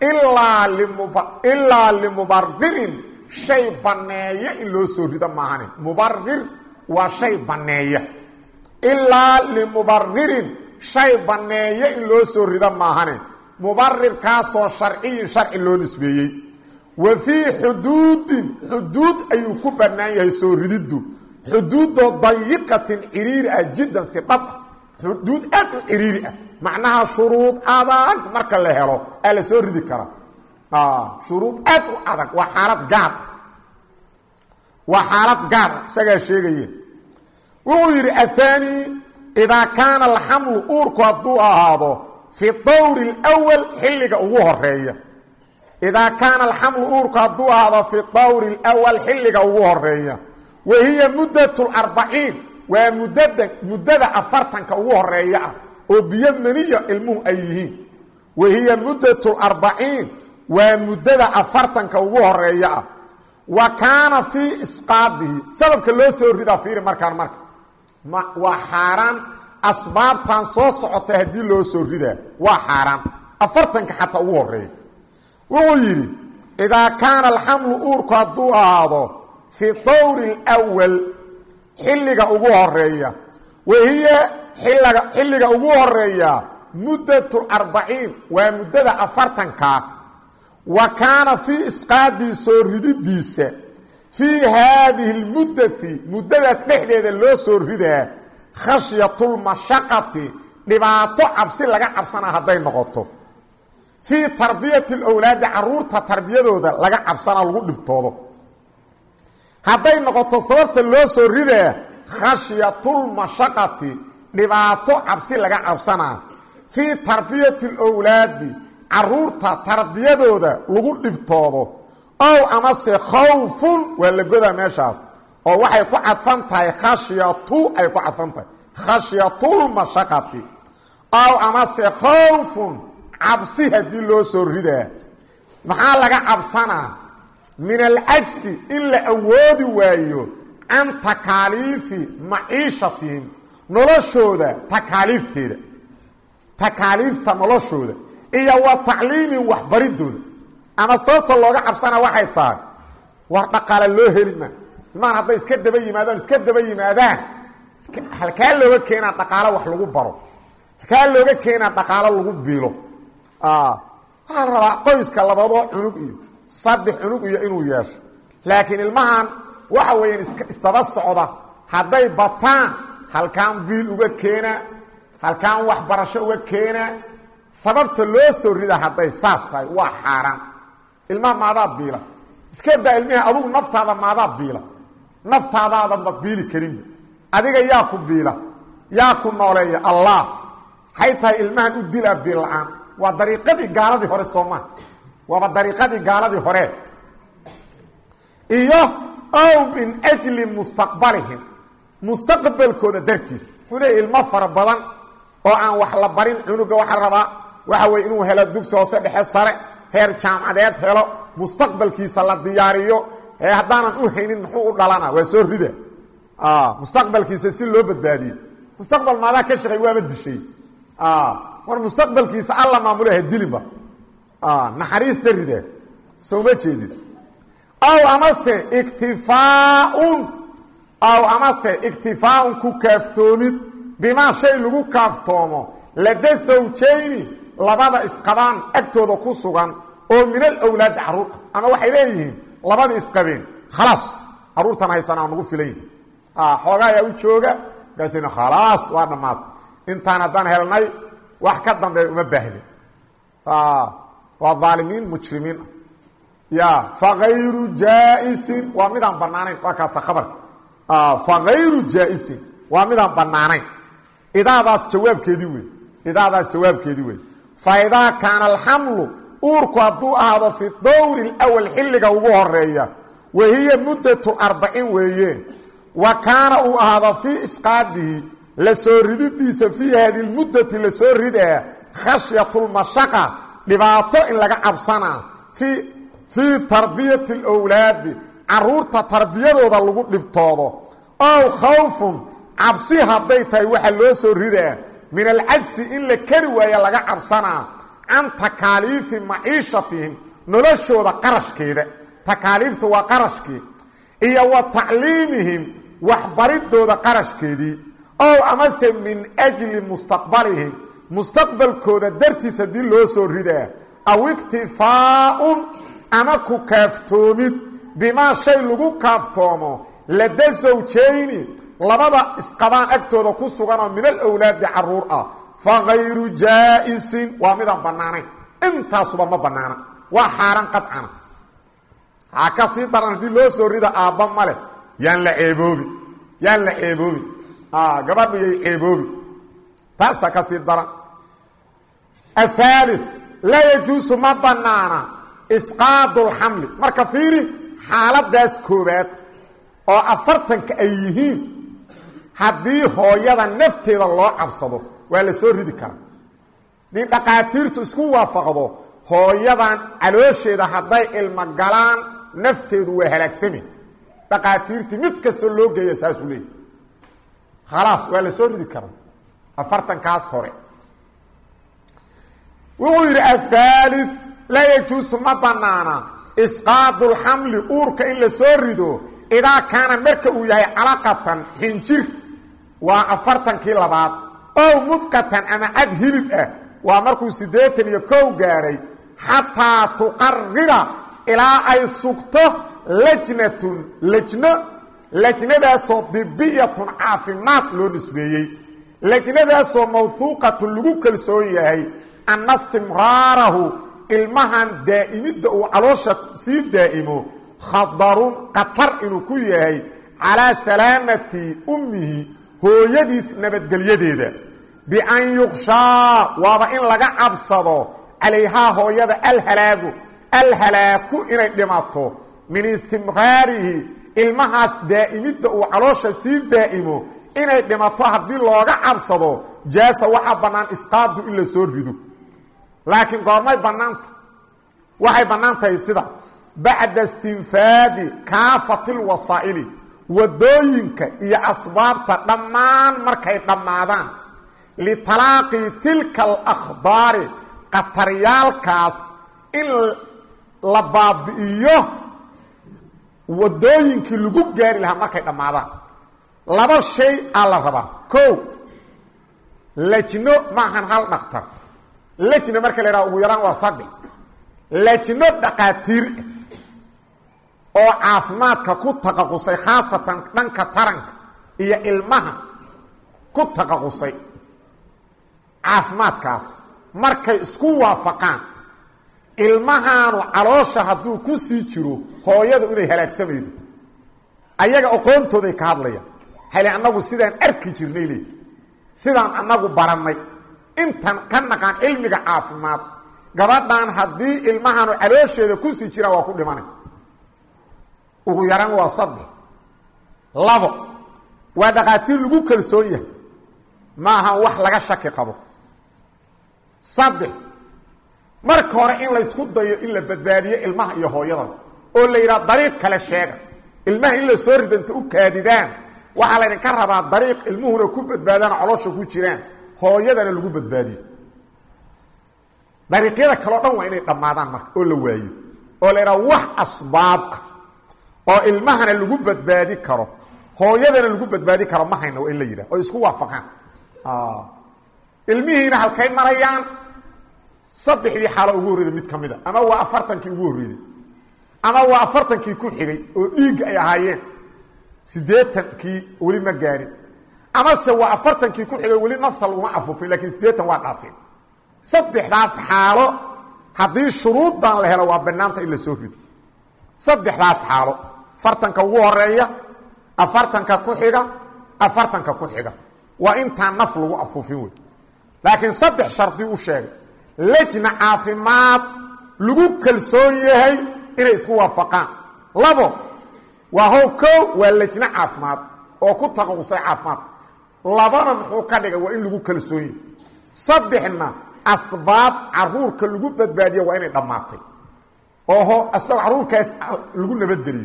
ilaa limubaririn shay banneeya in loo soo rido maahane mubarir waa shay banneeya ilaa limubaririn shay banneeya in loo soo rido maahane mubarirkaasoo sharciyin sharci loo nisbeeyey wa fii xuduudin xuduud ayuu ku bannaan yahay soo rididdu xuduudoo dayiqatin ciriiri ah jiddan si dhab ah xuduud aad u ciriiri ah macnaha shuruud adag marka la helo aa la soo ridi karaa shuruud aad u adag waa xaalad gaar waa xaalad gaar ah isagaa sheegaya wuxuu yidhi ahaani idaa kaana alxamlu uurku hadduu ahaado fi dawri اlwal xilliga ugu horeeya idaa kaana alxamlu uurku hadduu ahaado fi dawri اlwal xilliga ugu horeeya wa hiya muddat اlarbaciin waa muddada muddada afartanka ugu horeeya ah oo biyo maniya ilmuhu ay yihiin wa hiya muddat اlarbaciin waa muddada afartanka ugu horeeya ah wa kaana fii isqaadihi sababka loo soo ridaa fiiri markaan marka waa xaaraan asbaabtan soo socota haddii loo soo ridaa waa xaaraan afartanka xataa ugu horeeya wuxuu yidhi idaa kaana alxamlu uurku hadduu ahaado fii dawri اlwal xilliga ugu horeeya wahiya xilliga xilliga ugu horeeya muddat arbaciin waa muddada afartanka wa kaana fii isqaadii soo rididiisa fii haadihi اlmuddati muddadaas dhexdeeda loo soo ridaa khashyatulmashaqati dhibaato cabsi laga cabsanaa hadday noqoto fii tarbiyati اlowlaadi caruurta tarbiyadooda laga cabsanaa lagu dhibtoodo hadday noqoto sababta loo soo ridaa khashyatulmashaqati dhibaato cabsi laga cabsanaa fii tarbiyati اlowlaadi caruurta tarbiyadooda lagu dhibtoodo ow amase khawfun waa la godaa meeshaas oo waxay ku cadfan tahay khashyatu ay ku cadfan tahay khashyatulmashaqati ow amase khawfun cabsi haddii loo soo ridaa maxaa laga cabsanaa min alcajsi in la awoodi waayo can takaaliifi maciishatihim noloshooda takaaliifteeda takaaliifta noloshooda iyo wa tacliimin waxbaridooda ama sababta looga cabsana waxay tahay war dhaqaale loo heli maa ilmahan hadday iska daba yimaadaan iska daba yimaadaan halkaa looga keenaa dhaqaalo wax lagu baro halkaa looga keenaa dhaqaalo lagu biilo waxaa la rabaa qoyska labadoo cunug iyo saddex cunug iyo inuu yeesho laakiin ilmahan waxa weeyaan iska isdaba socda hadday bataan halkaan biil uga keenaa halkaan waxbarasho uga keenaa sababta loo soo rida hadday saas tahay waa xaaraan ilmaha maadaa biila iska daa ilmihii adugu naftaada maadaa biila naftaadaadanba biili karinba adiga yaa ku biila yaa ku nooleeya allah waxay tahay ilmahan u dilaa biil la-aan waa dariiqadii gaaladii hore soomaa waaba dariiqadii gaaladii hore iyo ow min ajli mustaqbalihim mustaqbalkooda dartiis wuxuu leeya ilmo fara badan oo aan wax la barin cunuga waxaa rabaa waxa weye inuu helo dugsi hoose dhexe sare heer jaamacadeed helo mustaqbalkiisa la diyaariyo ee haddaanan u haynin muxuu u dhalana waa soo rida mustaqbalkiisa si loo badbaadiyo mustaqbal maadaa ka shaqay waaba dishay war mustaqbalkiisa alla maamula ha dilinba naxariista rida sooma jeedid aw amase iktifaaun aw amase iktifaaun ku kaaftoomid bimaa shay lagu kaaftoomo lada sawjayni labada isqabaan agtooda ku sugan oo min alawlaadi carruur ama waxay leeyihiin labada isqabeen khalaas carruurtan haysanaa nagu filayn xoogaa ayaa u jooga markaasina khalaas waa dhammaatay intaan haddaan helnay wax ka dambeeya uma baahnin waa aalimiin mujrimiin ah ya fakayru jaa-isin waa midaan banaanayn waa kaasa khabarka fakayru jaa-isin waa midaan banaanayn idaadaas jawaabkeedii wey idaadaas jawaabkeedii wey fa idaa kaana alxamlu uurku hadduu ahaado fi dowri اlawal xilliga ugu horeeya wa hiya muddatu arbacin weeye wa kaana uu ahaado fii isqaadihi la soo rididiisa fii hadi lmuddati la soo ridaa khashyat lmashaqa dhibaato in laga cabsanaa fii fii tarbiyati اlwlaadi caruurta tarbiyadooda lagu dhibtoodo ow khawfun cabsi hadday tahay waxaa loo soo ridaa min alcajsi in la keri waaya laga cabsanaa can takaaliifi maciishatihim noloshooda qarashkeeda takaaliifta waa qarashkii iyo wa tacliimihim waxbaridooda qarashkeedii ow amase min ajli mustaqbalihim mustaqbalkooda dartiis haddii loo soo ridaa aw iktifaaun ama ku kaaftoomid bimaa shay lagu kaaftoomo lada sawjayni labada isqabaan agtooda ku suganoo min alawlaadi caruur ah fakayru jaa-isin waa midaan bannaanayn intaasuba ma bannaana waa xaaraan qadcana ha ka sii daran haddii loo soo rida aabba male yaan la ceeboobi yaan la ceeboobi gabadhu yay ceeboobi taasa ka sii daran ahaali laa yajuusu ma bannaana isqaadu lxamli marka fiiri xaaladaas koobaad oo afartanka ay yihiin haddii hooyada nafteeda loo cabsado waa la soo ridi karaa nin dhaqaatiirtu isku waafaqdo hooyadan caloosheeda hadday ilmo galaan nafteedu waa halaagsami dhaqaatiirtii mid kastoo loo geeya saasuu leeyay khalaas waa la soo ridi karaa afartankaas hore wuxuu yidhi ahaali laa yajuusu ma banaana isqaadu lxamli uurka in la soo rido idaa kaana marka uu yahay calaqatan xinjir waa afartankii labaad ow mudqatan ama cad hilib ah waa markuu siddeetan iyo kow gaaray xataa tuqarira ilaa ay sugto lajnatun lajno lajnadaasoo dibiyatun caafimaad loo nisbeeyey lajnadaasoo mawhuuqatun lagu kalsoon yahay anna istimraarahu ilmahan daa'imidda uu caloosha sii daa'imo khadarun khatar inuu ku yahay calaa salaamati ummihi hooyadiis nabadgelyadeeda bian yuqshaa waaba in laga cabsado calayhaa hooyada alhalaagu alhalaaku inay dhimato min istimraarihi ilmahaas daa'imidda uu caloosha sii daa'imo inay dhimato haddii looga cabsado jaasa waxaa bannaan isqaadu in la soo rido laakiin goormay bannaanta waxay bannaan tahay sida bacda istinfaadi kaafati lwasaa'ili wadooyinka iyo asbaabta dhammaan markay dhammaadaan litalaaqii tilka alakhbaari qataryaalkaas in la baabi'iyo wadooyinkii lagu gaari lahaa markay dhammaadaan laba shay aa la rabaa ko lajno maahan hal dhaktar lajna marka la yhaha ugu yaraan waa saddex lajno dhaqaatiir ah oo caafimaadka ku taqaqusay khaasatan dhanka taranka iyo ilmaha ku taqaqusay caafimaadkaas markay isku waafaqaan ilmahaanu caloosha hadduu ku sii jiro hooyadu inay halaagsamaydo ayaga aqoontooday ka hadlayaan hale annagu sidaan arki jirnay leey sidaan annagu barannay intan ka naqaan cilmiga caafimaad gabadhan haddii ilmahaanu caloosheeda ku sii jiraan waa ku dhimanay ugu yaraan waa saddex labo waa dhaqaatiir lagu kalsoon yahay ma aha wax laga shaki qabo saddex marka hore in laysku dayo in la badbaadiyo ilmaha iyo hooyadaba oo la yidhaha dariiq kale sheega ilmaha in la soo ridanta u kaadidaan waxaa laydinka rabaa dariiq ilmuhuna ku badbaadaan coloosha ku jiraan hooyadana lagu badbaadiyo dariiqyada kaleo dhan waa inay dhammaadaan marka oo la waayo oo la yidhaha wax asbaab ah oo ilmahana lagu badbaadi karo hooyadana lagu badbaadi karo ma hayna waa in la yidhaha oo isku waafaqaan ilmihiina halkay marayaan saddexdii xaalo ugu horreyday mid ka mid a ama waa afartankii ugu horreeyey ama waa afartankii ku xigay oo dhiigga ay ahaayeen siddeetankii weli ma gaarin amase waa afartankii ku xigay weli nafta laguma afufin lakiin siddeetan waa dhaafeen saddexdaas xaalo haddii shuruuddan la helo waa banaanta in la soo rido saddexdaas xaalo afartanka ugu horeeya afartanka ku xiga afartanka ku xiga waa intaan naf lagu afuufin wey laakiin saddex shardi u sheegay lejna caafimaad lagu kalsoon yahay inay isku waafaqaan labo waa how ko waa lejno caafimaad oo ku taqausay caafimaadka labana muxuu ka dhigay waa in lagu kalsoon yahay saddexna asbaab caruurka lagu badbaadiya waa inay dhammaatay oo isagoo caruurkaas lagu nabadgeliyo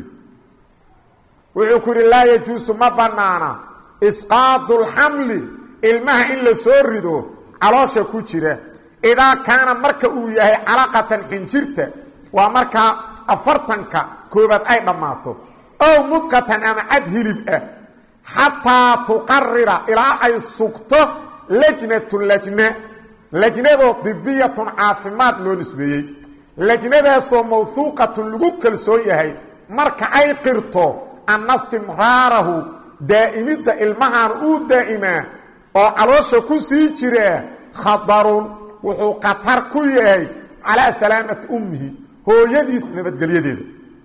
wuxuu ku yidhi laa yajuusu ma banaana isqaadu lxamli ilmaha in la soo rido caloosha ku jira idaa kaana marka uu yahay calaqatan xinjirta waa markaa afartanka koobaad ay dhammaato ow mudqatan ama cad hilib ah xataa tuqarira ilaa ay sugto lajnatu lajna lajnadoo dibiyatun caafimaad loo nisbeeyey lajnadaasoo mawhuuqatun lagu kalsoon yahay marka ay qirto anna istimraarahu daa'imidda ilmahan uu daa'imaa oo caloosha ku sii jiraa khadarun wuxuu khatar ku yahay calaa salaamati ummihi hooyadiis nabadgelyadeeda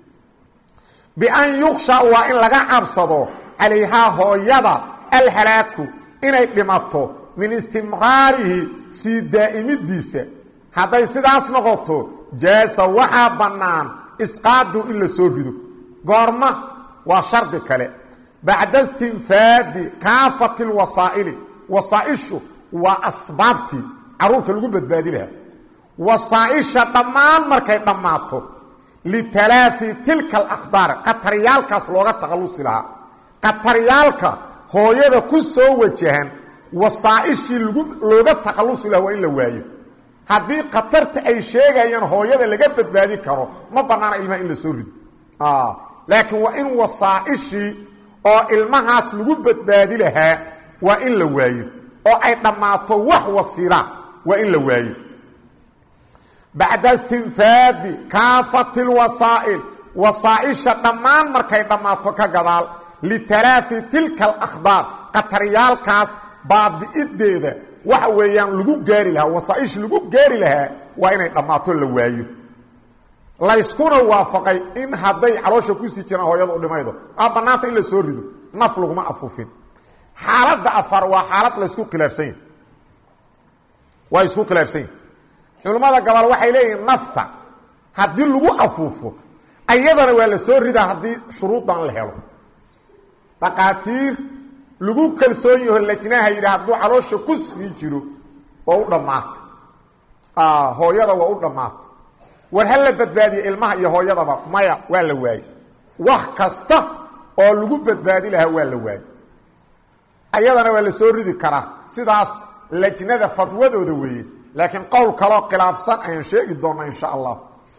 bian yuksha waa in laga cabsado calayhaa hooyada alhalaaku inay dhimato min istimraarihi sii daa'imidiisa hadday sidaas noqoto jaasa waxaa bannaan isqaadu in la soo rido goorma waa shardi kale bacda istinfaadi kaafati lwasaa'ili wasaaishu waa asbaabtii caruurka lagu badbaadi lahaa wasaaisha dhammaan markay dhammaato litalaafi tilka alakhdaar qataryaalkaas looga takhallusi lahaa qataryaalka hooyada ku soo wajahan wasaaishii lagu looga takhallusi lahaa waa in la waayo haddii khatarta ay sheegayaan hooyada laga badbaadi karo ma bannaana ilmaha in la soo rido laakiin waa in wasaaishii oo ilmahaas lagu badbaadi lahaa waa in la waayo oo ay dhammaato wax wasiilaan waa in la waayo bacda istinfaadi kaafati lwasaa'il wasaaisha dhammaan markay dhammaato ka gadaal litalaafi tilka alakhdaar qataryaalkaas baabi'ideeda waxa weeyaan lagu gaari lahaa wasaaisha lagu gaari lahaa waa inay dhammaato la waayo layskuna waafaqay in hadday caloosha kusii jiraan hooyada u dhimaydo aa bannaanta in la soo rido naf laguma afuufin xaaladda afar waa xaalad laysku khilaafsan yahy waa isku khilaafsan yahy culimmada gabal waxay leeyihiin nafta haddii lagu afuufo ayadana waa la soo ridaa haddii shuruudan la helo dhaqaatiir lagu kalsoon yaho lajnaha yidhi hadduu caloosha ku sii jiro waa u dhammaatay hooyada waa u dhammaatay war ha la badbaadiye ilmaha iyo hooyadaba maya waa la waayey wax kasta oo lagu badbaadi lahaa waa la waayey ayadana waa la soo ridi karaa sidaas lajnada fadwadooda weeye laakiin qowl kaloo khilaafsan ayaan sheegi doonaa insha allah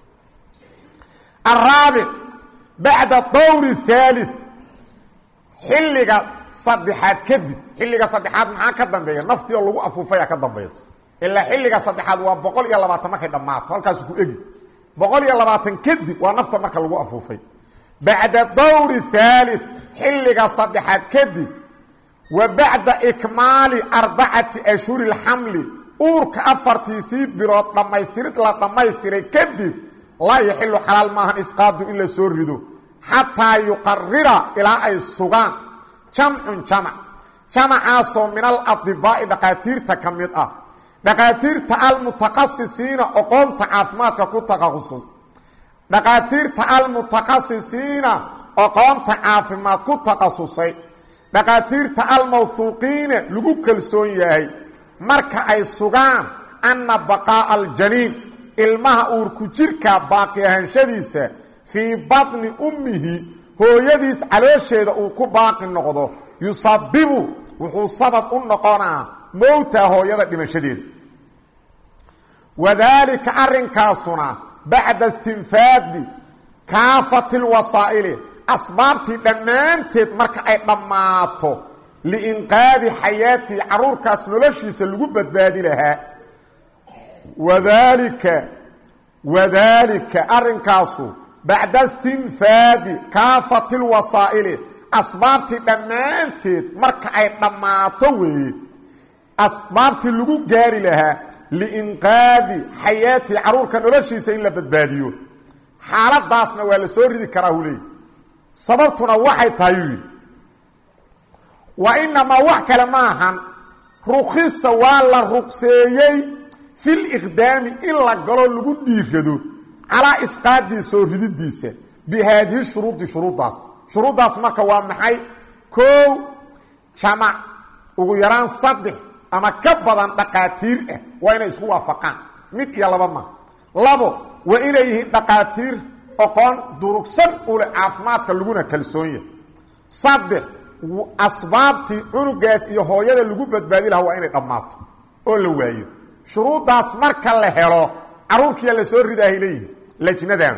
araabic bacda dawr haali xilliga saddexaad kadib xilliga saddexaad maxaa ka dambeeya naftii oo lagu afuufaya ka dambeeya ilaa xilliga saddexaad waa boqol iyo labaatan markay dhammaato halkaasu ku egi boqol iyo labaatan kadib waa nafta marka lagu afuufay bacda dawri haali xilliga saddexaad kadib wa bacda ikmaali arbacati ashhuri lxamli uurka afartiisii bilood dhammaystirid la dhammaystiray kadib laa yaxilu xalaal maahan isqaadu in la soo rido xataa yuqarira ilaa ay sugaan jamcun jamac jamacaasoo min aladibaa'i dhaqaatiirta ka mid ah dhaqaatiirta almutaqasisiina oqoonta caafimaadka ku taqasus dhaqaatiirta almutaqasisiina oqoonta caafimaad ku takhasusay dhaqaatiirta almawhuuqiina lagu kalsoon yahay marka ay sugaan anna baqaa'a aljaniin ilmaha uurku jirka baaqi ahaanshadiisa fii batni ummihi hooyadiis caloosheeda uu ku baaqi noqdo yusabibu wuxuu sabab u noqonaa mowta hooyada dhimashadeeda wadaalika arrinkaasuna bacda istinfaadi kaafati lwasaa'ili asbaabtii dhammaanteed marka ay dhammaato liinqaadi xayaatii carruurkaas noloshiisa lagu badbaadi lahaa wadaalika wadaalika arrinkaasu bacda istinfaadi kaafati lwasaa'ili asbaabtii dhammaanteed marka ay dhammaato weeye asbaabtii lagu gaari lahaa liinqaadi xayaatii carruurka noloshiisa in la badbaadiyo xaaladaasna waa la soo ridi karaa hu leey sababtuna waxay tahay uu yidhi wa inamaa wax kale ma ahan rukhisa waa la ruqseeyey filiqdaami in la galo lagu dhiirado calaa isqaadii soo rididiisa bi haadihi shuruudi shuruuddaas shuruuddaas marka waa maxay koow jamac ugu yaraan saddex ama ka badan dhaqaatiir ah waa inay isku waafaqaan mid iyo laba ma labo waa inay yihiin dhaqaatiir oqoon durugsan ule caafimaadka laguna kalsoon yahay saddex asbaabtii cunugaas iyo hooyada lagu badbaadi lahaa waa inay dhammaato oo la waayo shuruuddaas marka la helo carruurkiiya la soo ridaahay leeyihin lajnadan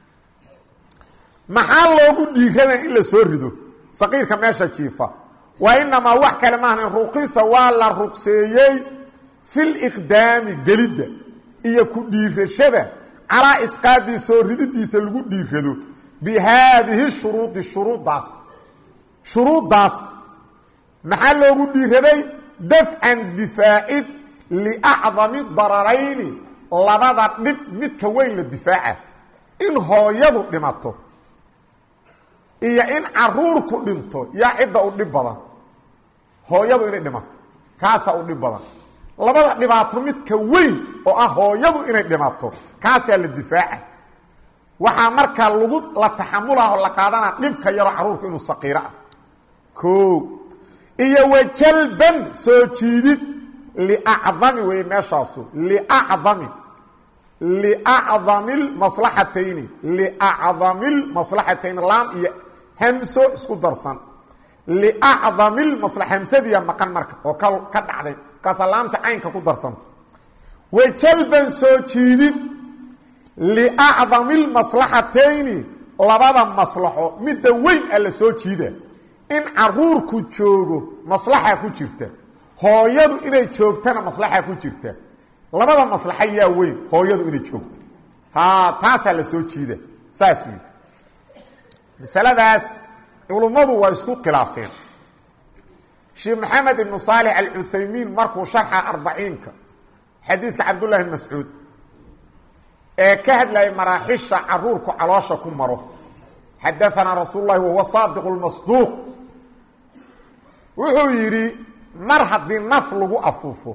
maxaa loogu dhiirada in la soo rido saqiirka meesha jiifa wa inamaa wax kale maahan ruqisa waa la ruqseeyey filiqdaami gelidda iyo ku dhiirashada calaa isqaadii soo rididiisa lagu dhiirado bi haadihi shuruudi shuruuddaas shuruuddaas maxaa loogu dhiiraday dafcan difaacid liacdami dararayni labada dhib midka weyn la difaaca in hooyadu dhimato iyo in caruurku dhinto yaa cidda u dhib badan hooyadu inay dhimato kaasaa u dhib badan labada dhibaato midka weyn oo ah hooyadu inay dhimato kaasaa la difaaca waxaa markaa lagu la taxamulaho la qaadanaa dhibka yaroo carruurku inuu saqiiro ah o iyo wajalban soo jiidid liacdami wey meeshaasu liacdami liacdami lmaslaxatayni liacdami lmaslaxatayni laam iyo hamso isku darsan liacdami lmasla hamsadiya maqan marka oo ka ka dhacday markaasaa laamta caynka ku darsanta wajalban soo jiidid liacdami lmaslaxatayni labada maslaxo midda weyn a la soo jiida in caruurku joogo maslaxa ku jirta hooyadu inay joogtana maslaxa ku jirta labada maslaxa yaa weyn hooyadu inay joogto ha taasaa la soo jiida saas wy masaladaas culummadu waa isku khilaafeen sheekh maxamed ibnu saalix alcuthaymiin markuu sharxa arbaciinka xadiidka cabdullahi bn mascuud ee ka hadlayay maraaxisha caruurku caloosha ku maro xadaanaa rasuul lahi wahuwa saadiq lmasduuq wuxuu yidhi mar haddii naf lagu afuufo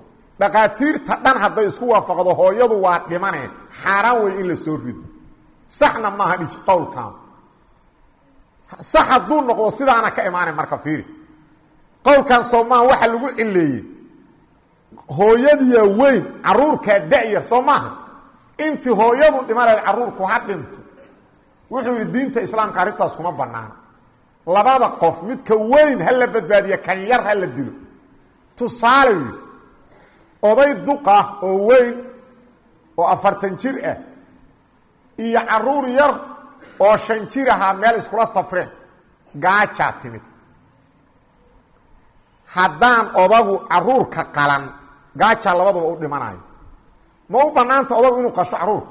dhaqaatiirta dhan hadday isku waafaqdo hooyadu waa dhimane xaaraan wey in la soo rido saxna maaha dhij qowlkan sax hadduu noqdo sidaana ka imaanay marka fiiri qowlkan soomaa waxa lagu cileeyey hooyadiya weyn caruurkaa da-yar soo maaha intii hooyadu dhimanayd caruurku ha dhinto wuxuu yidhi diinta islaamka arrintaas kuma banaana labada qof midka weyn ha la badbaadiya kan yar ha la dilo tusaale yidhi oday duq ah oo weyn oo afartan jir ah iyo caruur yar oo shan jir ahaa meel iskula safreen gaajaa timid haddaan odagu caruurka qalan gaajaa labaduba u dhimanayo ma u banaanta odagu inuu qasho caruurka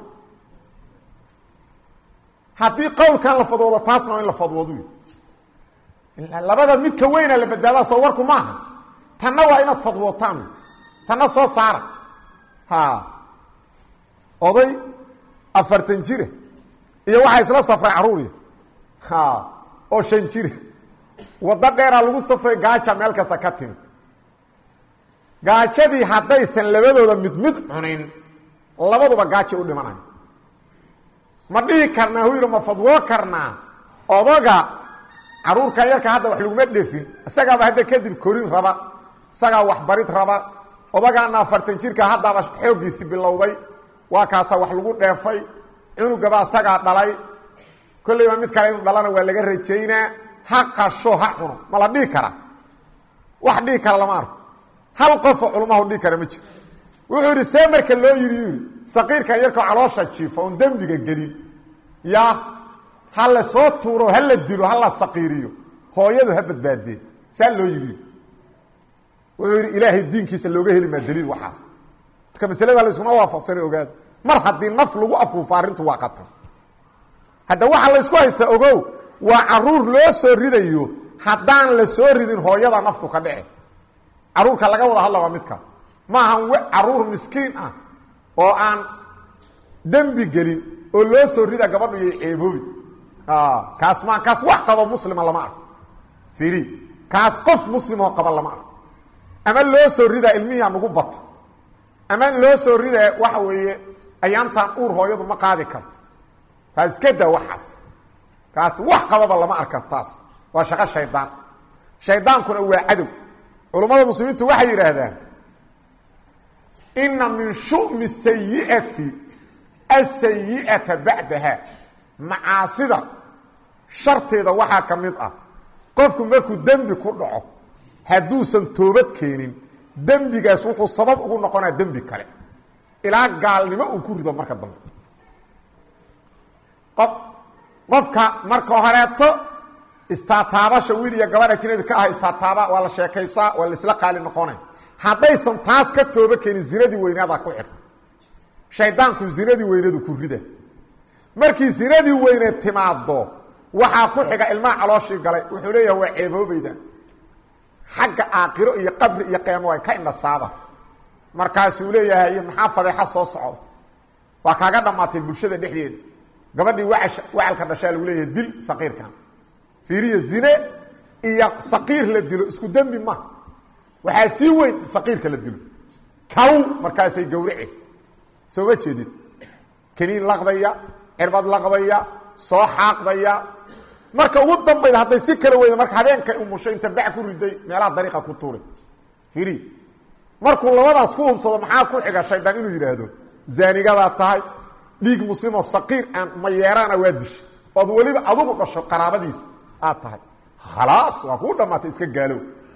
haddii qowlkan la fadwoodo taasna waa in la fadwoodu labada midka weyna la badbaadaa soo warku maaha tanna waa inaad fadwootaan tanna soo saara ha oday afartan jira iyo waxaa isla safray caruuriya ha oo shan jira waddo dheeraa lagu safray gaaja meel kasta ka timid gaajadii haddaysan labadooda mid mid cunin labaduba gaaja u dhimanayo ma dhihi karnaa hu yidhi ma fadwoo karnaa odaga caruurkan yarka hadda wax laguma dhefin isagaaba hadda kadib korin raba isagaa waxbarid raba odagaana afartan jirka haddaaba xooggiisi bilowday waa kaasaa wax lagu dheefay cunugaba isagaa dhalay kollayba mid kale inuu dhalana waa laga rajaynaa ha qasho ha cuno ma la dhihi karaa wax dhihi kara lama arko hal qofoo culmahu dhihi kara ma jiro wuxuu yidhi see marka loo yidhi yuu yidhi saqiirkan yarkao caloosha jiifa oon dembiga gelin ya ha la soo tuuro ha la dilo ha la saqiiriyo hooyadu ha badbaadee saa loo yidhi wuxuu yidhi ilaahay diinkiisa looga heli maa daliil waxaas marka masalada layskuma waafaqsana ogaada mar haddii naf lagu afuufo arrintu waa qatar hadda waxaa laysku haystaa ogow waa caruur loo soo ridayo haddaan la soo ridin hooyada naftu ka dhici caruurka laga wada hadla waa midkaas maahan caruur miskiin ah oo aan dembi gelin oo loo soo rida gabadhu iyo ceeboobi kaas ma kaas wax qabo muslima lama arko fiiri kaas qof muslimoo qaba lama arko ama loo soo ridaa ilmihiia nagu bata ama loo soo ridaa waxa weeye ayaantan uur hooyadu ma qaadi karto taas iska daa waxaas kaas wax qababa lama arka taas waa shaqo shaydaan shaydaankuna waa cadow culummada muslimiintu waxay yidhaahdaan ina min shumi sayi'ati asayi'ata bacdaha macaasida sharteeda waxaa ka mid ah qofku markuu dembi ku dhaco hadduusan toobad keenin dembigaas wuxuu sabab ugu noqonaa dembi kale ilaa gaalnimo uu ku rido marka dambe qof qofka marka horeeto istaataabasha wiil iyo gabadh ajnabi ka ah istaataaba waa la sheekaysaa waa la isla qaali noqonay haddaysan taas ka tooba keenin zinadii weynaadaa ku xirta shaydaanku zinadii weynadu ku rida markii zinadii weyneed timaado waxaa ku xiga ilmaha calooshii galay wuxuu leeyahay waa ceeboobayda xagga aakiro iyo qabri iyo qiyaamo waa ka indhasaaba markaasuu leeyahay maxaa fadeexa soo socda waa kaaga dhammaatay bulshada dhexdeeda gabadhii wacash wacalka dhashaa lagu leeyahay dil saqiirkan fiiriya zine iyo saqiir la dilo isku dembi ma waxaa sii weyn saqiirka la dilo kaw markaasay gawrace soo ma jeedid kaniin laqdaya cirbad laqdaya soo xaaqdaya marka ugu dambayda hadday si kala weyda marka habeenkay umushay inta bac ku riday meelaha dariiqa ku tuuray fiiri markuu labadaas ku hubsado maxaa ku xiga shaydaan inuu yidhaahdo zaanigadaa tahay dhiig muslimoo saqiir aan mayeeraana waa disha ood weliba adugu dhasho qaraabadiisa aad tahay khalaas waa kuu dhammaatay iska gaalow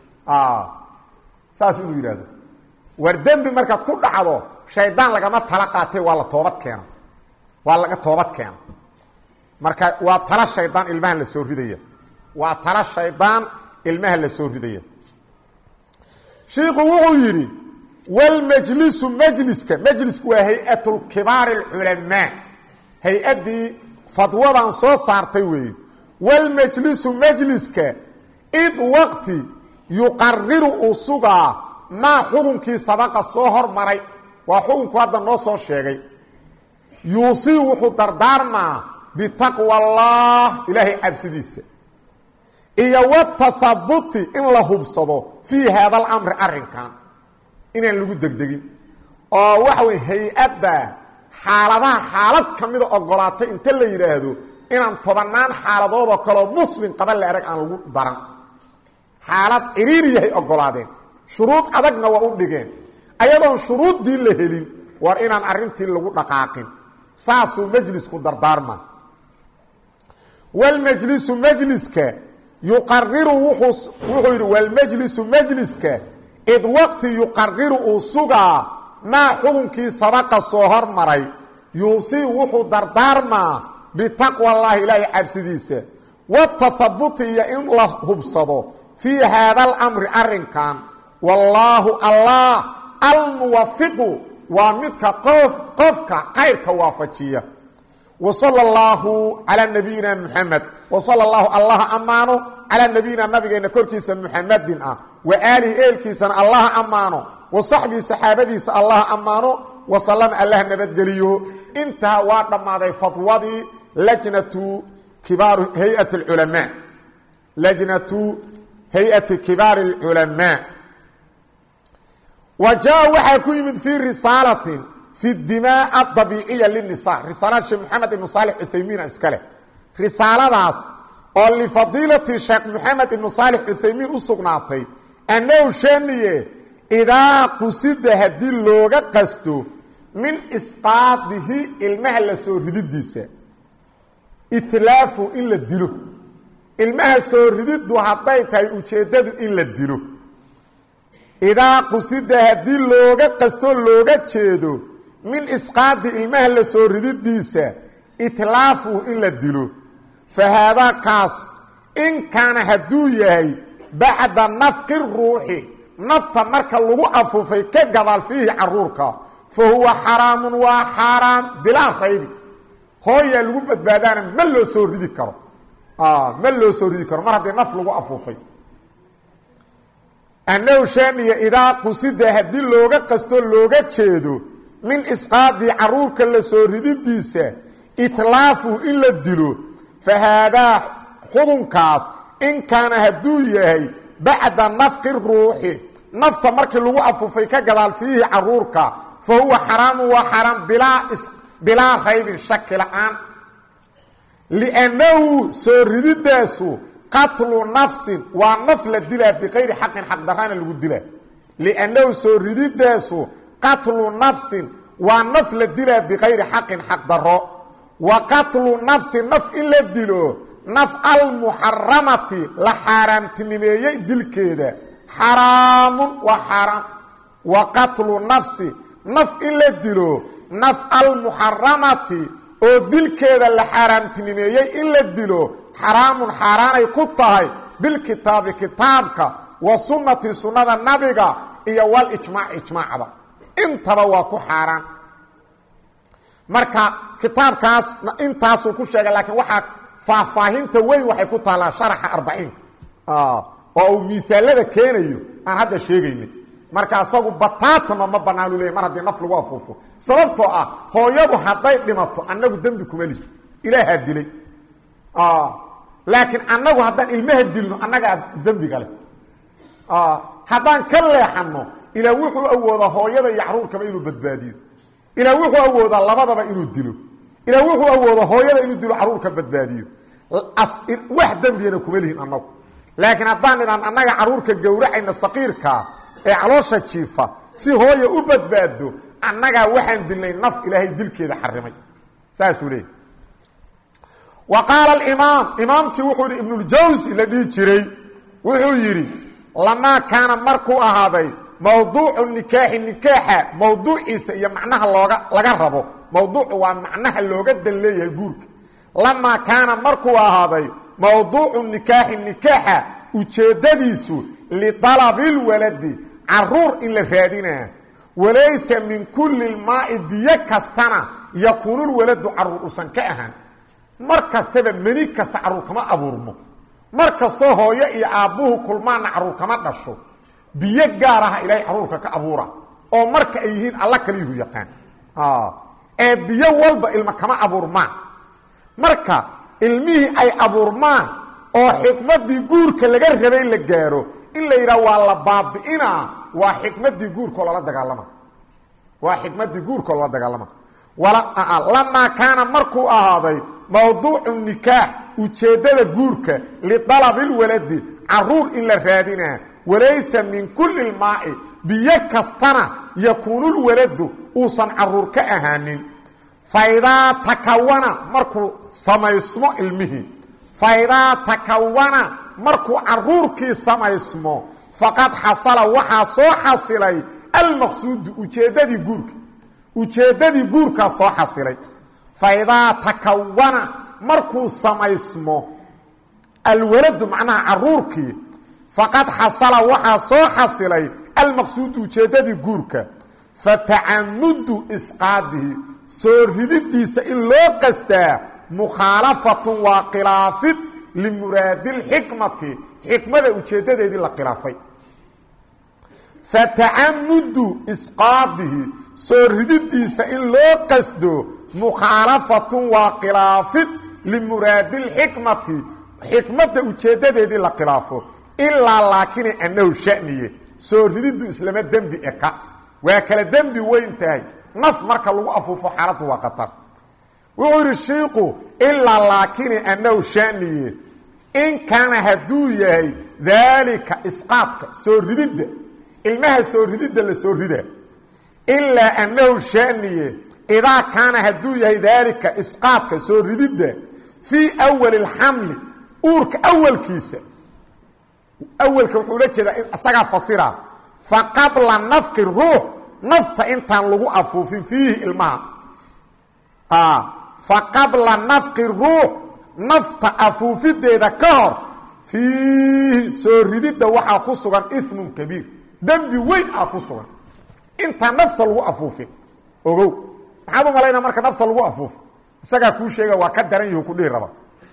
saas inuu yidhaahdo war dembi markaad ku dhacdo shaydaan lagama tala qaatay waa la toobad keena waa laga toobad keena marka waa tala shaydaan ilmaha la soo ridaya waa tala shaydaan ilmaha la soo ridaya shiiku wuxuu yidhi wlmajlisu majliska majlisku waa hay-at kibaari اculamaa hay-addii fadwadan soo saartay weeye wlmajlisu majliska id waqti yuqariru uu sugaa maa xukunkii sabaqa soo hormaray waa xukunku hadda noo soo sheegay yuusii wuxuu dardaarmaa bitaqwa allah ilaahay cabsidiisa iyo watahabuti in la hubsado fii haada alamri arrinkan inaan lagu degdegin oo waxa wey hay-adda xaaladaha xaalad ka mida ogolaatay inta la yidhaahdo inaan tobannaan xaaladoodoo kaleo muslim qaba la arag aan lagu daran xaalad ciriiriyahay ogolaadeen shuruud adagna waa u dhigeen ayadoon shuruuddii la helin war inaan arrintii lagu dhaqaaqin saasuu majlisku dardaarma walmajlisu majliska yuqariru wuxuu wuxuu yidhi walmajlisu majliska id waqti yuqariru uu sugaa maa xukunkii sabaqa soo hormaray yuusii wuxuu dardaarmaa bitaqwa allaahi ilaahay cabsidiisa watahabuti iyo in la hubsado fii haada alamri arrinkan wallaahu allah almuwafiqu waa midka qof qofka kayrka waafajiya wa sala allahu calaa nabiyina muxamed wa sala allahu allaha ammaano calaa nabiyina nabigeenna korkiisa muxamedin ah wa aalihi eelkiisana allaha ammaano wa saxbii saxaabadiisa allaha ammaano wa salama allah nabadgeliyo intaa waa dhammaaday fadwadii lajnatu kibaaru hay-ati alculamaa lajnatu hay-ati kibaari alculamaa wa jaa waxaa ku yimid fii risaalatin fi dimaa adabiiciya linisa risaalada sheekh moxamed ibnu saalix cuthaymiina iska leh risaaladaas oo lifadiilati sheekh moxamed ibnu saalix cuthaymiin u sugnaatay annahu shaniye idaa qusida haddii looga qasto min isqaadihi ilmaha la soo rididiisa itlaafu in la dilo ilmaha soo rididdu hadday tahay ujeeddadu in la dilo idaa qusida haddii looga qastoo looga jeedo min isqaadi ilmaha la soo rididiisa itlaafuhu in la dilo fa haadaa kaas in kaana hadduu yahay bacda nafqi ruuxi nafta marka lagu afuufay ka gadaal fiihi caruurka fa huwa xaraamun waa xaaraam bilaa raybi hooyaa lagu badbaadaana ma loo soo ridi karo ma loo soo ridi karo mar haddii naf lagu afuufay annahu shaaniya idaa qusida haddii looga qasto looga jeedo min isqaadii caruurka la soo rididiisa itlaafuhu in la dilo fa haadaa xubunkaas in kaana hadduu yahay bacda nafqi ruuxi nafta markii lagu afuufay ka gadaal fiihi caruurka fa huwa xaraamu waa xaraam bilaa bilaa raybin shaki la-aan liannahu soo rididaasu qatlu nafsin waa naf la dilaa biqayri xaqin xaqdarana lagu dilaa liannahu soo rididaasu qatlu nafsin waa naf la dilaa biqayri xaqin xaqdaro wa qatlu nafsi naf in la dilo naf almuxaramati la xaaraamtinimeeyey dilkeeda xaraamun waa xaaraam wa qatlu nafsi naf in la dilo naf almuxaramati oo dilkeeda la xaaraamtinimeeyey in la dilo xaraamun xaaraanay ku tahay bilkitaabi kitaabka wa sunnati sunnada nabiga iyo walijmaac ijmaacba intaba waa ku xaaraan marka kitaabkaas intaasuu ku sheegay laakiin waxaa faahfaahinta weyn waxay ku taallaa sharaxa arbaciinka oo uu miisaalada keenayo aan hadda sheegaynay marka asagu bataatama ma banaanu leeyay mar haddii naf lagu afuufo sababtoo ah hooyadu hadday dhimato annagu dembi kuma lihi ilaahaa dilay laakiin annagu haddaan ilmaha dilno annagaa dembiga leh haddaan ka leexanno ilaa wuxuu awoodaa hooyada iyo caruurkaba inuu badbaadiyo ilaa wuxuu awoodaa labadaba inuu dilo ilaa wuxuu awoodaa hooyada inuu dilo caruurka badbaadiyo wax dembigana kuma lihin annagu laakiin haddaan idhaan annaga caruurka gowracayna saqiirkaa ee caloosha jiifa si hooya u badbaado annagaa waxaan dilnay naf ilaahay dilkeeda xarimay saasuu leeyay wa qaala alimaam imaamkii wuxuu yihi ibnuljawsi la dhihi jiray wuxuu yidhi lamaa kaana markuu ahaaday mawduucu nikaaxi nikaaxa mawduuciisa iyo macnaha looga laga rabo mawduucu waa macnaha looga dan leeyahay guurka lamaa kaana markuu ahaaday mawduucu nikaaxi nikaaxa ujeeddadiisu lidalabilwaladi caruur in la raadinaa walaysa min kulli lmaai biyo kastana yakuunulwaladu caruur usan ka ahaan mar kastaba meni kasta caruur kama abuurmo mar kastoo hooyo iyo aabbuhu kulmaanna caruur kama dhasho biyo gaar aha ilaahay caruurka ka abuura oo marka ay yihiin alla kaliyuhu yaqaan ee biyo walba ilma kama abuurmaan marka ilmihii ay abuurmaan oo xikmaddii guurka laga rabay la gaaro in la yidhaha waa la baabi'inaa waa xikmadii guurkoo lala dagaalama waa xikmadii guurkoo lala dagaalama lamaa kaana markuu ahaaday mawduucu nikaax ujeeddada guurka lidalabilwaladi caruur in la raadinaa walaysa min kulli lmaa'i biyo kastana yakuunulwaladu uusan caruur ka ahaanin faidaa takawana markuu samaysmo ilmihii faidaa takawana markuu caruurkii samaysmo faqad xasala waxaa soo xasilay almaqsuudu ujeeddadii guurka ujeeddadii guurkaa soo xasilay faidaa takawana markuu samaysmo alwaladu macnaha caruurkii faqad xasala waxaa soo xasilay almaqsuudu ujeeddadii guurka fatacamudu isqaadihi soo rididiisa in loo qastaa mukhaalafatun waa khilaafid limuraadi lxikmati xikmada ujeeddadeedii la khilaafay fatacamudu isqaadihi soo rididiisa in loo qasdo mukhaalafatun waa khilaafid limuraadi lxikmati xikmadda ujeeddadeedii la khilaafo ilaa laakini annahu shaniye soo rididu islama dembi eka waa kala dembi weyn tahay naf marka lagu afuufo xaaladdu waa qatar wuxuu yidhi shiiku ilaa laakini annahu shaniye in kaana hadduu yahay daalika isqaadka soo rididda ilmaha soo rididda la soo rida ilaa annahu shaniye idaa kaana hadduu yahay daalika isqaadka soo rididda fii awali اlxamli uurka awalkiisa awalka wuxuu la jeedaa in isagaa fasira fa qabla nafki ruux nafta intaan lagu afuufin fiihi ilmaha fa qabla nafki ruux nafta afuufideeda ka hor fiihi soo rididda waxaa ku sugan ismun kabiir dembi weyn aa ku sugan intaan nafta lagu afuufin ogow maxaad u malaynaa marka nafta lagu afuufo isagaa kuu sheega waa ka daran yahu ku dhihi raba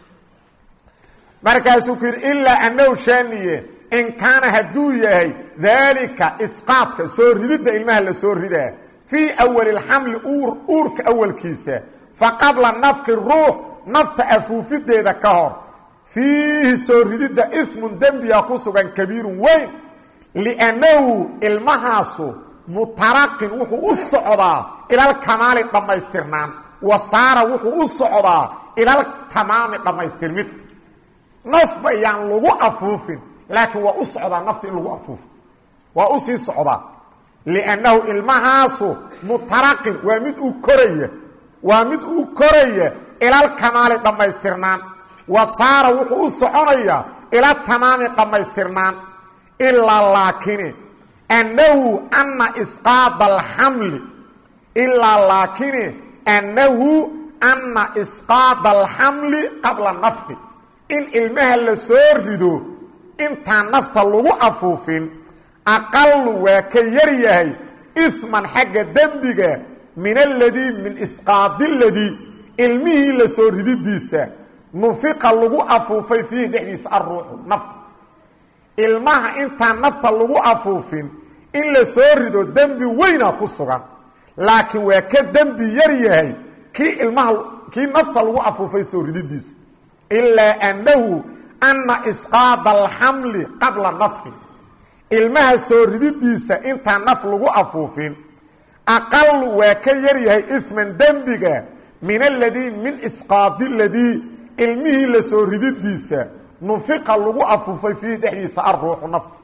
markaasuu ku yidhi ilaa annahu shaaniye in kaana hadduu yahay daalika isqaadka soo rididda ilmaha la soo ridaa fii awali اlxamli uur uurka awalkiisa fa qabla nafki ruux nafta afuufideeda ka hor fiihi soo rididda ismun dembiga ku sugan kabiirun weyn liannahu ilmahaasu mutaraqin wuxuu u socdaa ilalkamaali dhammaystirnaan wa saara wuxuu u socdaa ilaltamaami dhammaystirmid nafba yaan lagu afuufin laakiin waa u socdaa nafta in lagu afuufo waa u sii socdaa liannahu ilmahaasu mutaraqin waa mid u koraya waa mid u koraya ilalkamaali dhammaystirnaan wa saara wuxuu u soconayaa ila tamaami dhammaystirnaan ilaa laakini annahu anna isqaada alxamli ilaa laakini annahu anna isqaada alxamli qabla nafqi in ilmaha la soo rido intaan nafta lagu afuufin aqalu waa ka yar yahay isman xagga dembiga min aladii min isqaadi ladii ilmihii la soo rididiisa nufiqa lagu afuufay fiihi dhexdiisa alruuxu nafta ilmaha intaan nafta lagu afuufin in la soo rido dembi weyna ku sugan laakiin waa ka dembi yar yahay kii ilmaha kii nafta lagu afuufay soo rididiisa ilaa annahu anna isqaada alxamli qabla nafqi ilmaha soo rididiisa intaan naf lagu afuufin aqalu waa ka yar yahay isman dembiga min aladii min isqaadi ladii ilmihii la soo rididiisa nufiqa lagu afuufay fiihi dhexdiisa alruuxu nafta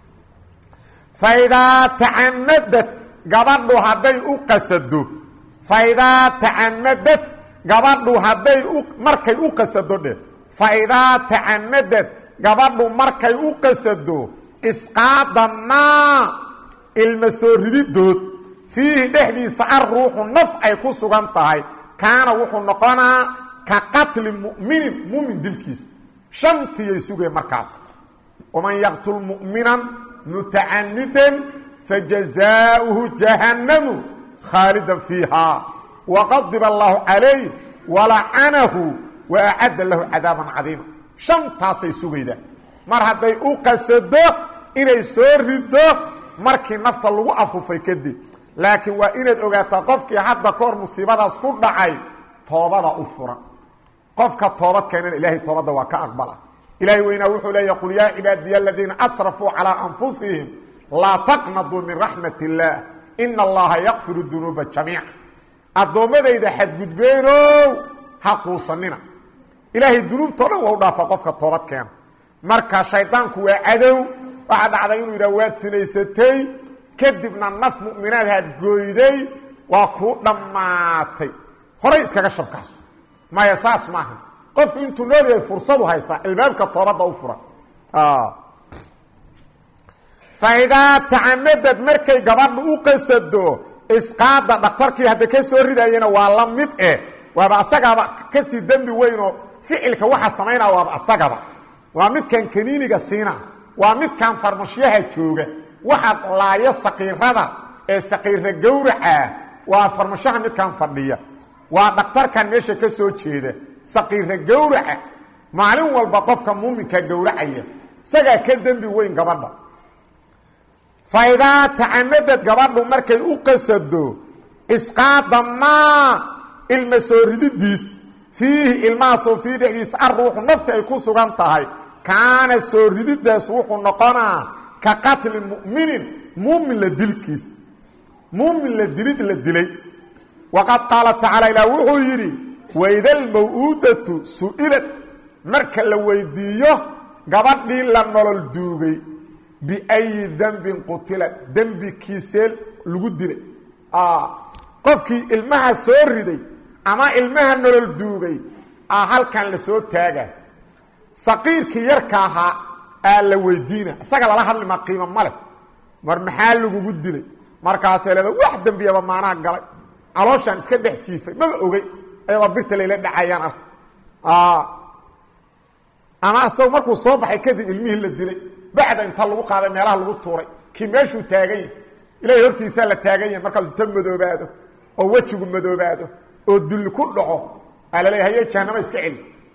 faidaa tacamadad gabadhu hadday u qasado faidaa tacamadad gabadhu hadday u markay u qasado dheh faidaa tacamadad gabadhu markay u qasado isqaada maa ilma soo rididood fiihi dhexdiisa alruuxu naf ay ku sugan tahay kaana wuxuu noqonaa ka qatli mu'minin mumin dilkiisa shantiyay sugeen markaas waman yaqtul mu'minan mutacanidan fajazaauhu jahannamu khaalidan fiihaa waqadiba allaahu calayh walacanahu wa acadda lahu cadaaban cadiima shantaasay sugaydaa mar hadday u qasado inay soo rido markii nafta lagu afuufay kadib laakiin waa inaad ogaataa qofkii hadda ka hor musiibadaas ku dhacay toobada u furan qofka toobad keenana ilaahay toobadda waa ka aqbala ilaahay weynaa wuxuu leeya qul yaa cibaadiya aladiina asrafuu calaa anfusihim laa taqnaduu min raxmat illaah ina allaha yakfiru dunuuba jamiica addoommadayda xadgudbeenow ha quusanina ilaahay dunuubtao dhan waa u dhaafa qofka toobad keena marka shaydaanku waa cadow waxaa dhacday inuu yidhah waad sinaysatay kadibna naf mu'minaad haad gooyday waa kuu dhammaatay horay iskaga shabkaaso maya saas maaha qofku intuu nool yahay fursadu haystaa albaabka toobadda u furan faidaa tacamadad markay gabadhu u qasado isqaada dhakhtarkii hadda ka soo ridayana waa la mid eh waaba asagaaba kasii dembi weynoo ficilka waxa samaynaa waaba asagaba waa midkan kaniiniga siina waa midkan farmashyaha jooga waxa laayo saqiirada ee saqiira gowracaa waa farmashaha midkan fadhiya waa dhakhtarkan meesha ka soo jeeda saqiira gowraca maalin walba qofka muuminka gowracaya isagaa ka dembi weyn gabadha faidaa tacamadad gabadhu markay u qasado isqaada maa ilma soo rididiis fiihi ilmahaasoo fii dhexdiisa aruuxu nafti ay ku sugan tahay kaana soo rididaas wuxuu noqonaa ka qatli muminin muumin la dilkiis muumin la dilid la dilay waqad qaala tacaala ilaah wuxuu yidhi waydalmaw-uudatu su-ilad marka la weydiiyo gabadhii la nolol duugay biayi dembin qutila dembikiisee lagu dilay qofkii ilmaha soo riday ama ilmaha nolol duugay a halkan la soo taaga saqiirkii yarka ahaa aa la weydiina isaga lala hadlima qiimo maleh mar maxaa lagugu dilay markaasay leeda wax dembiyaba maanaa galay calooshaan iska dhex jiifay maba ogey ayadoo birta layla dhacayaan arka ama isago markuu soo baxay kadib ilmihii la dilay bacda inta lagu qaaday meelaha lagu tuuray kii meeshuu taagan yahy ilahay hortiisaa la taagan yahay markaasuu ta madoobaado oo wejigu madoobaado oo dulli ku dhaco aa laleeya haye jahanama iska celi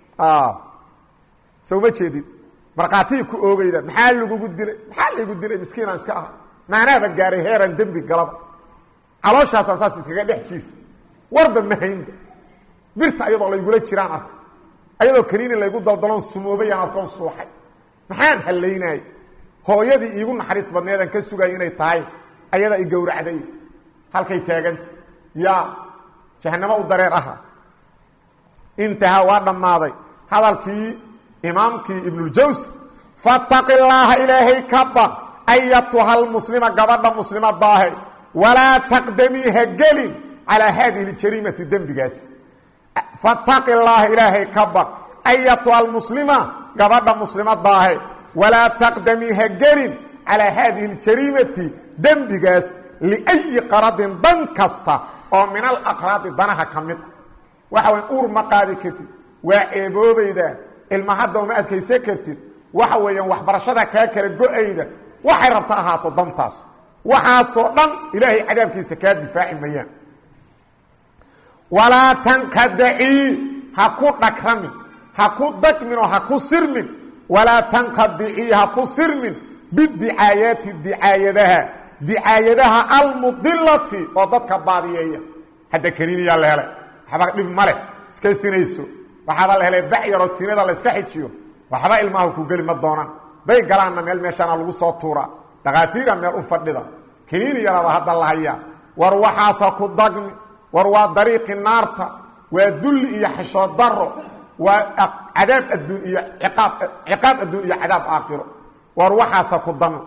soo ma jeedid markhaatihii ku oogeyda maxaa lagugu dilay maxaa laygu dilay miskiinaan iska aha maanaaba gaaray heeraan dembi galaba calooshaasaan saas iskaga dhex jiif warba ma haynba birta ayadoo laygula jiraan arka ayadoo kaniini laygu daldaloon sumoobayaan arkoon suuxay maxaan hallaynaayay hooyadii iigu naxariis badneedaan ka sugaya inay tahay ayadaa i gowracday halkay taaganta yaa jahanamo u dareer aha intahaa waa dhammaaday hadalkii imaamkii ibnuljawsi fattaqi llaaha ilaahay ka baq ayatuha almuslima gabadha muslimadaahe walaa taqdamii ha gelin calaa haadihi ljariimati dembigaas fattaqi llaaha ilaahay ka baq ayatuha almuslima gabadha muslimadaahe walaa taqdamii ha gelin calaa haadihi ljariimati dembigaas liayi qaradin dan kasta oo min alaqraadi danaha ka mid a waxa way uur ma qaadi kartid waa ceeboobayda ilma hadda uma adkaysan kartid waxa weeyaan waxbarashada kaa kala go-ayda waxay rabta ahaato dantaas waxaasoo dhan ilaahay cadaabkiisa kaa difaaci mayaan walaa tanqadacii ha ku dhagramin ha ku dagmin oo ha ku sirmin walaa tanqadicii ha ku sirmin bidicaayaati dicaayadaha dicaayadaha almudilati oo dadka baadiyeeya hadda kaniiniyaa la helay waxba dhib ma leh iska sinayso waxaaba la helay bacyaroo sinada la iska xijiyo waxba ilmaha ku geli ma doonaan day galaanna meel meeshaana lagu soo tuuraa dhakhaatiira meel u fadhida kaniini yaraba hadda la hayaa war waxaasa ku dagmi war waa dariiqi naarta waa dulli iyo xishood daro waa cadaab adduun iyo ciqaab ciqaab adduun iyo cadaab aakhiro war waxaasa ku dami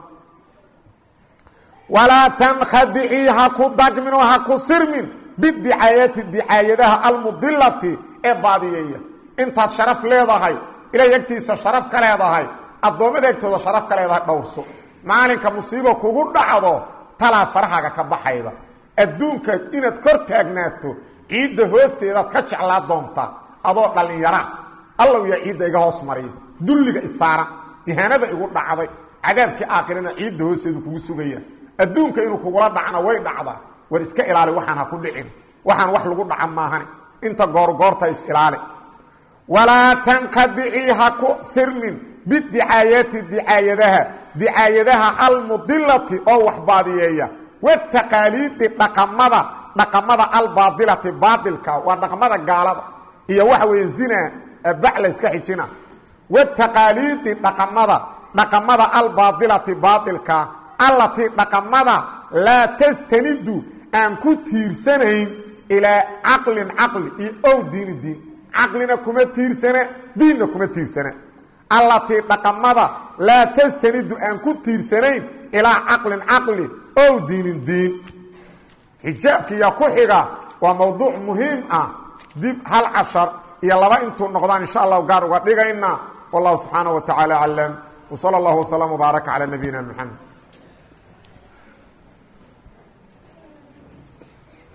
walaa tankhadicii ha ku dagmin oo ha ku sirmin bidicaayati dicaayadaha almudilati ee baadiyeeya intaad sharaf leedahay ilahay agtiisa sharaf ka leedahay addoommada egtooda sharaf ka leedahay dhowrso maalinka musiibo kugu dhacdo talaa farahaaga ka baxayda adduunka inaad kor taagnaato ciidda hoosteedaad ka jeclaa doontaa adoo dhallinyara allow yaa ciidda iga hoos mariya dulliga isaara ihaanada igu dhacday cadaabkii aakhirana ciidda hoosteedu kugu sugaya adduunka inuu kugula dhacna way dhacdaa war iska ilaali waxaan ha ku dhicin waxaan wax lagu dhaca maahani inta goorgoorta is ilaali walaa tanqadicii ha ku sirmin bidicaayati dicaayadaha dicaayadaha almudilati oo wax baadiyeeya wataqaaliidi dhaqamada dhaqamada albaadilati baadilka waa dhaqamada gaalada iyo waxa weeye zina bac la yska xijina wataqaaliidi dhaqamada dhaqamada albaadilati baadilka allatii dhaqamada laa tastanidu aan ku tiirsanayn ilaa caqlin caqli iyo ow diini diin caqlina kuma tiirsana diinna kuma tiirsana allatii dhaqamada laa tastanidu aan ku tiirsanayn ilaa caqlin caqli ow diinin diin xijaabkiiyaa ku xiga waa mowduuc muhiim ah dib hal cashar iyo laba intuu noqdaan insha allahu gaar uga dhigayna wallahu subxaanaه wa tacaala aclam wsala اllah wslm wbaaraka calى nabiyina mxamed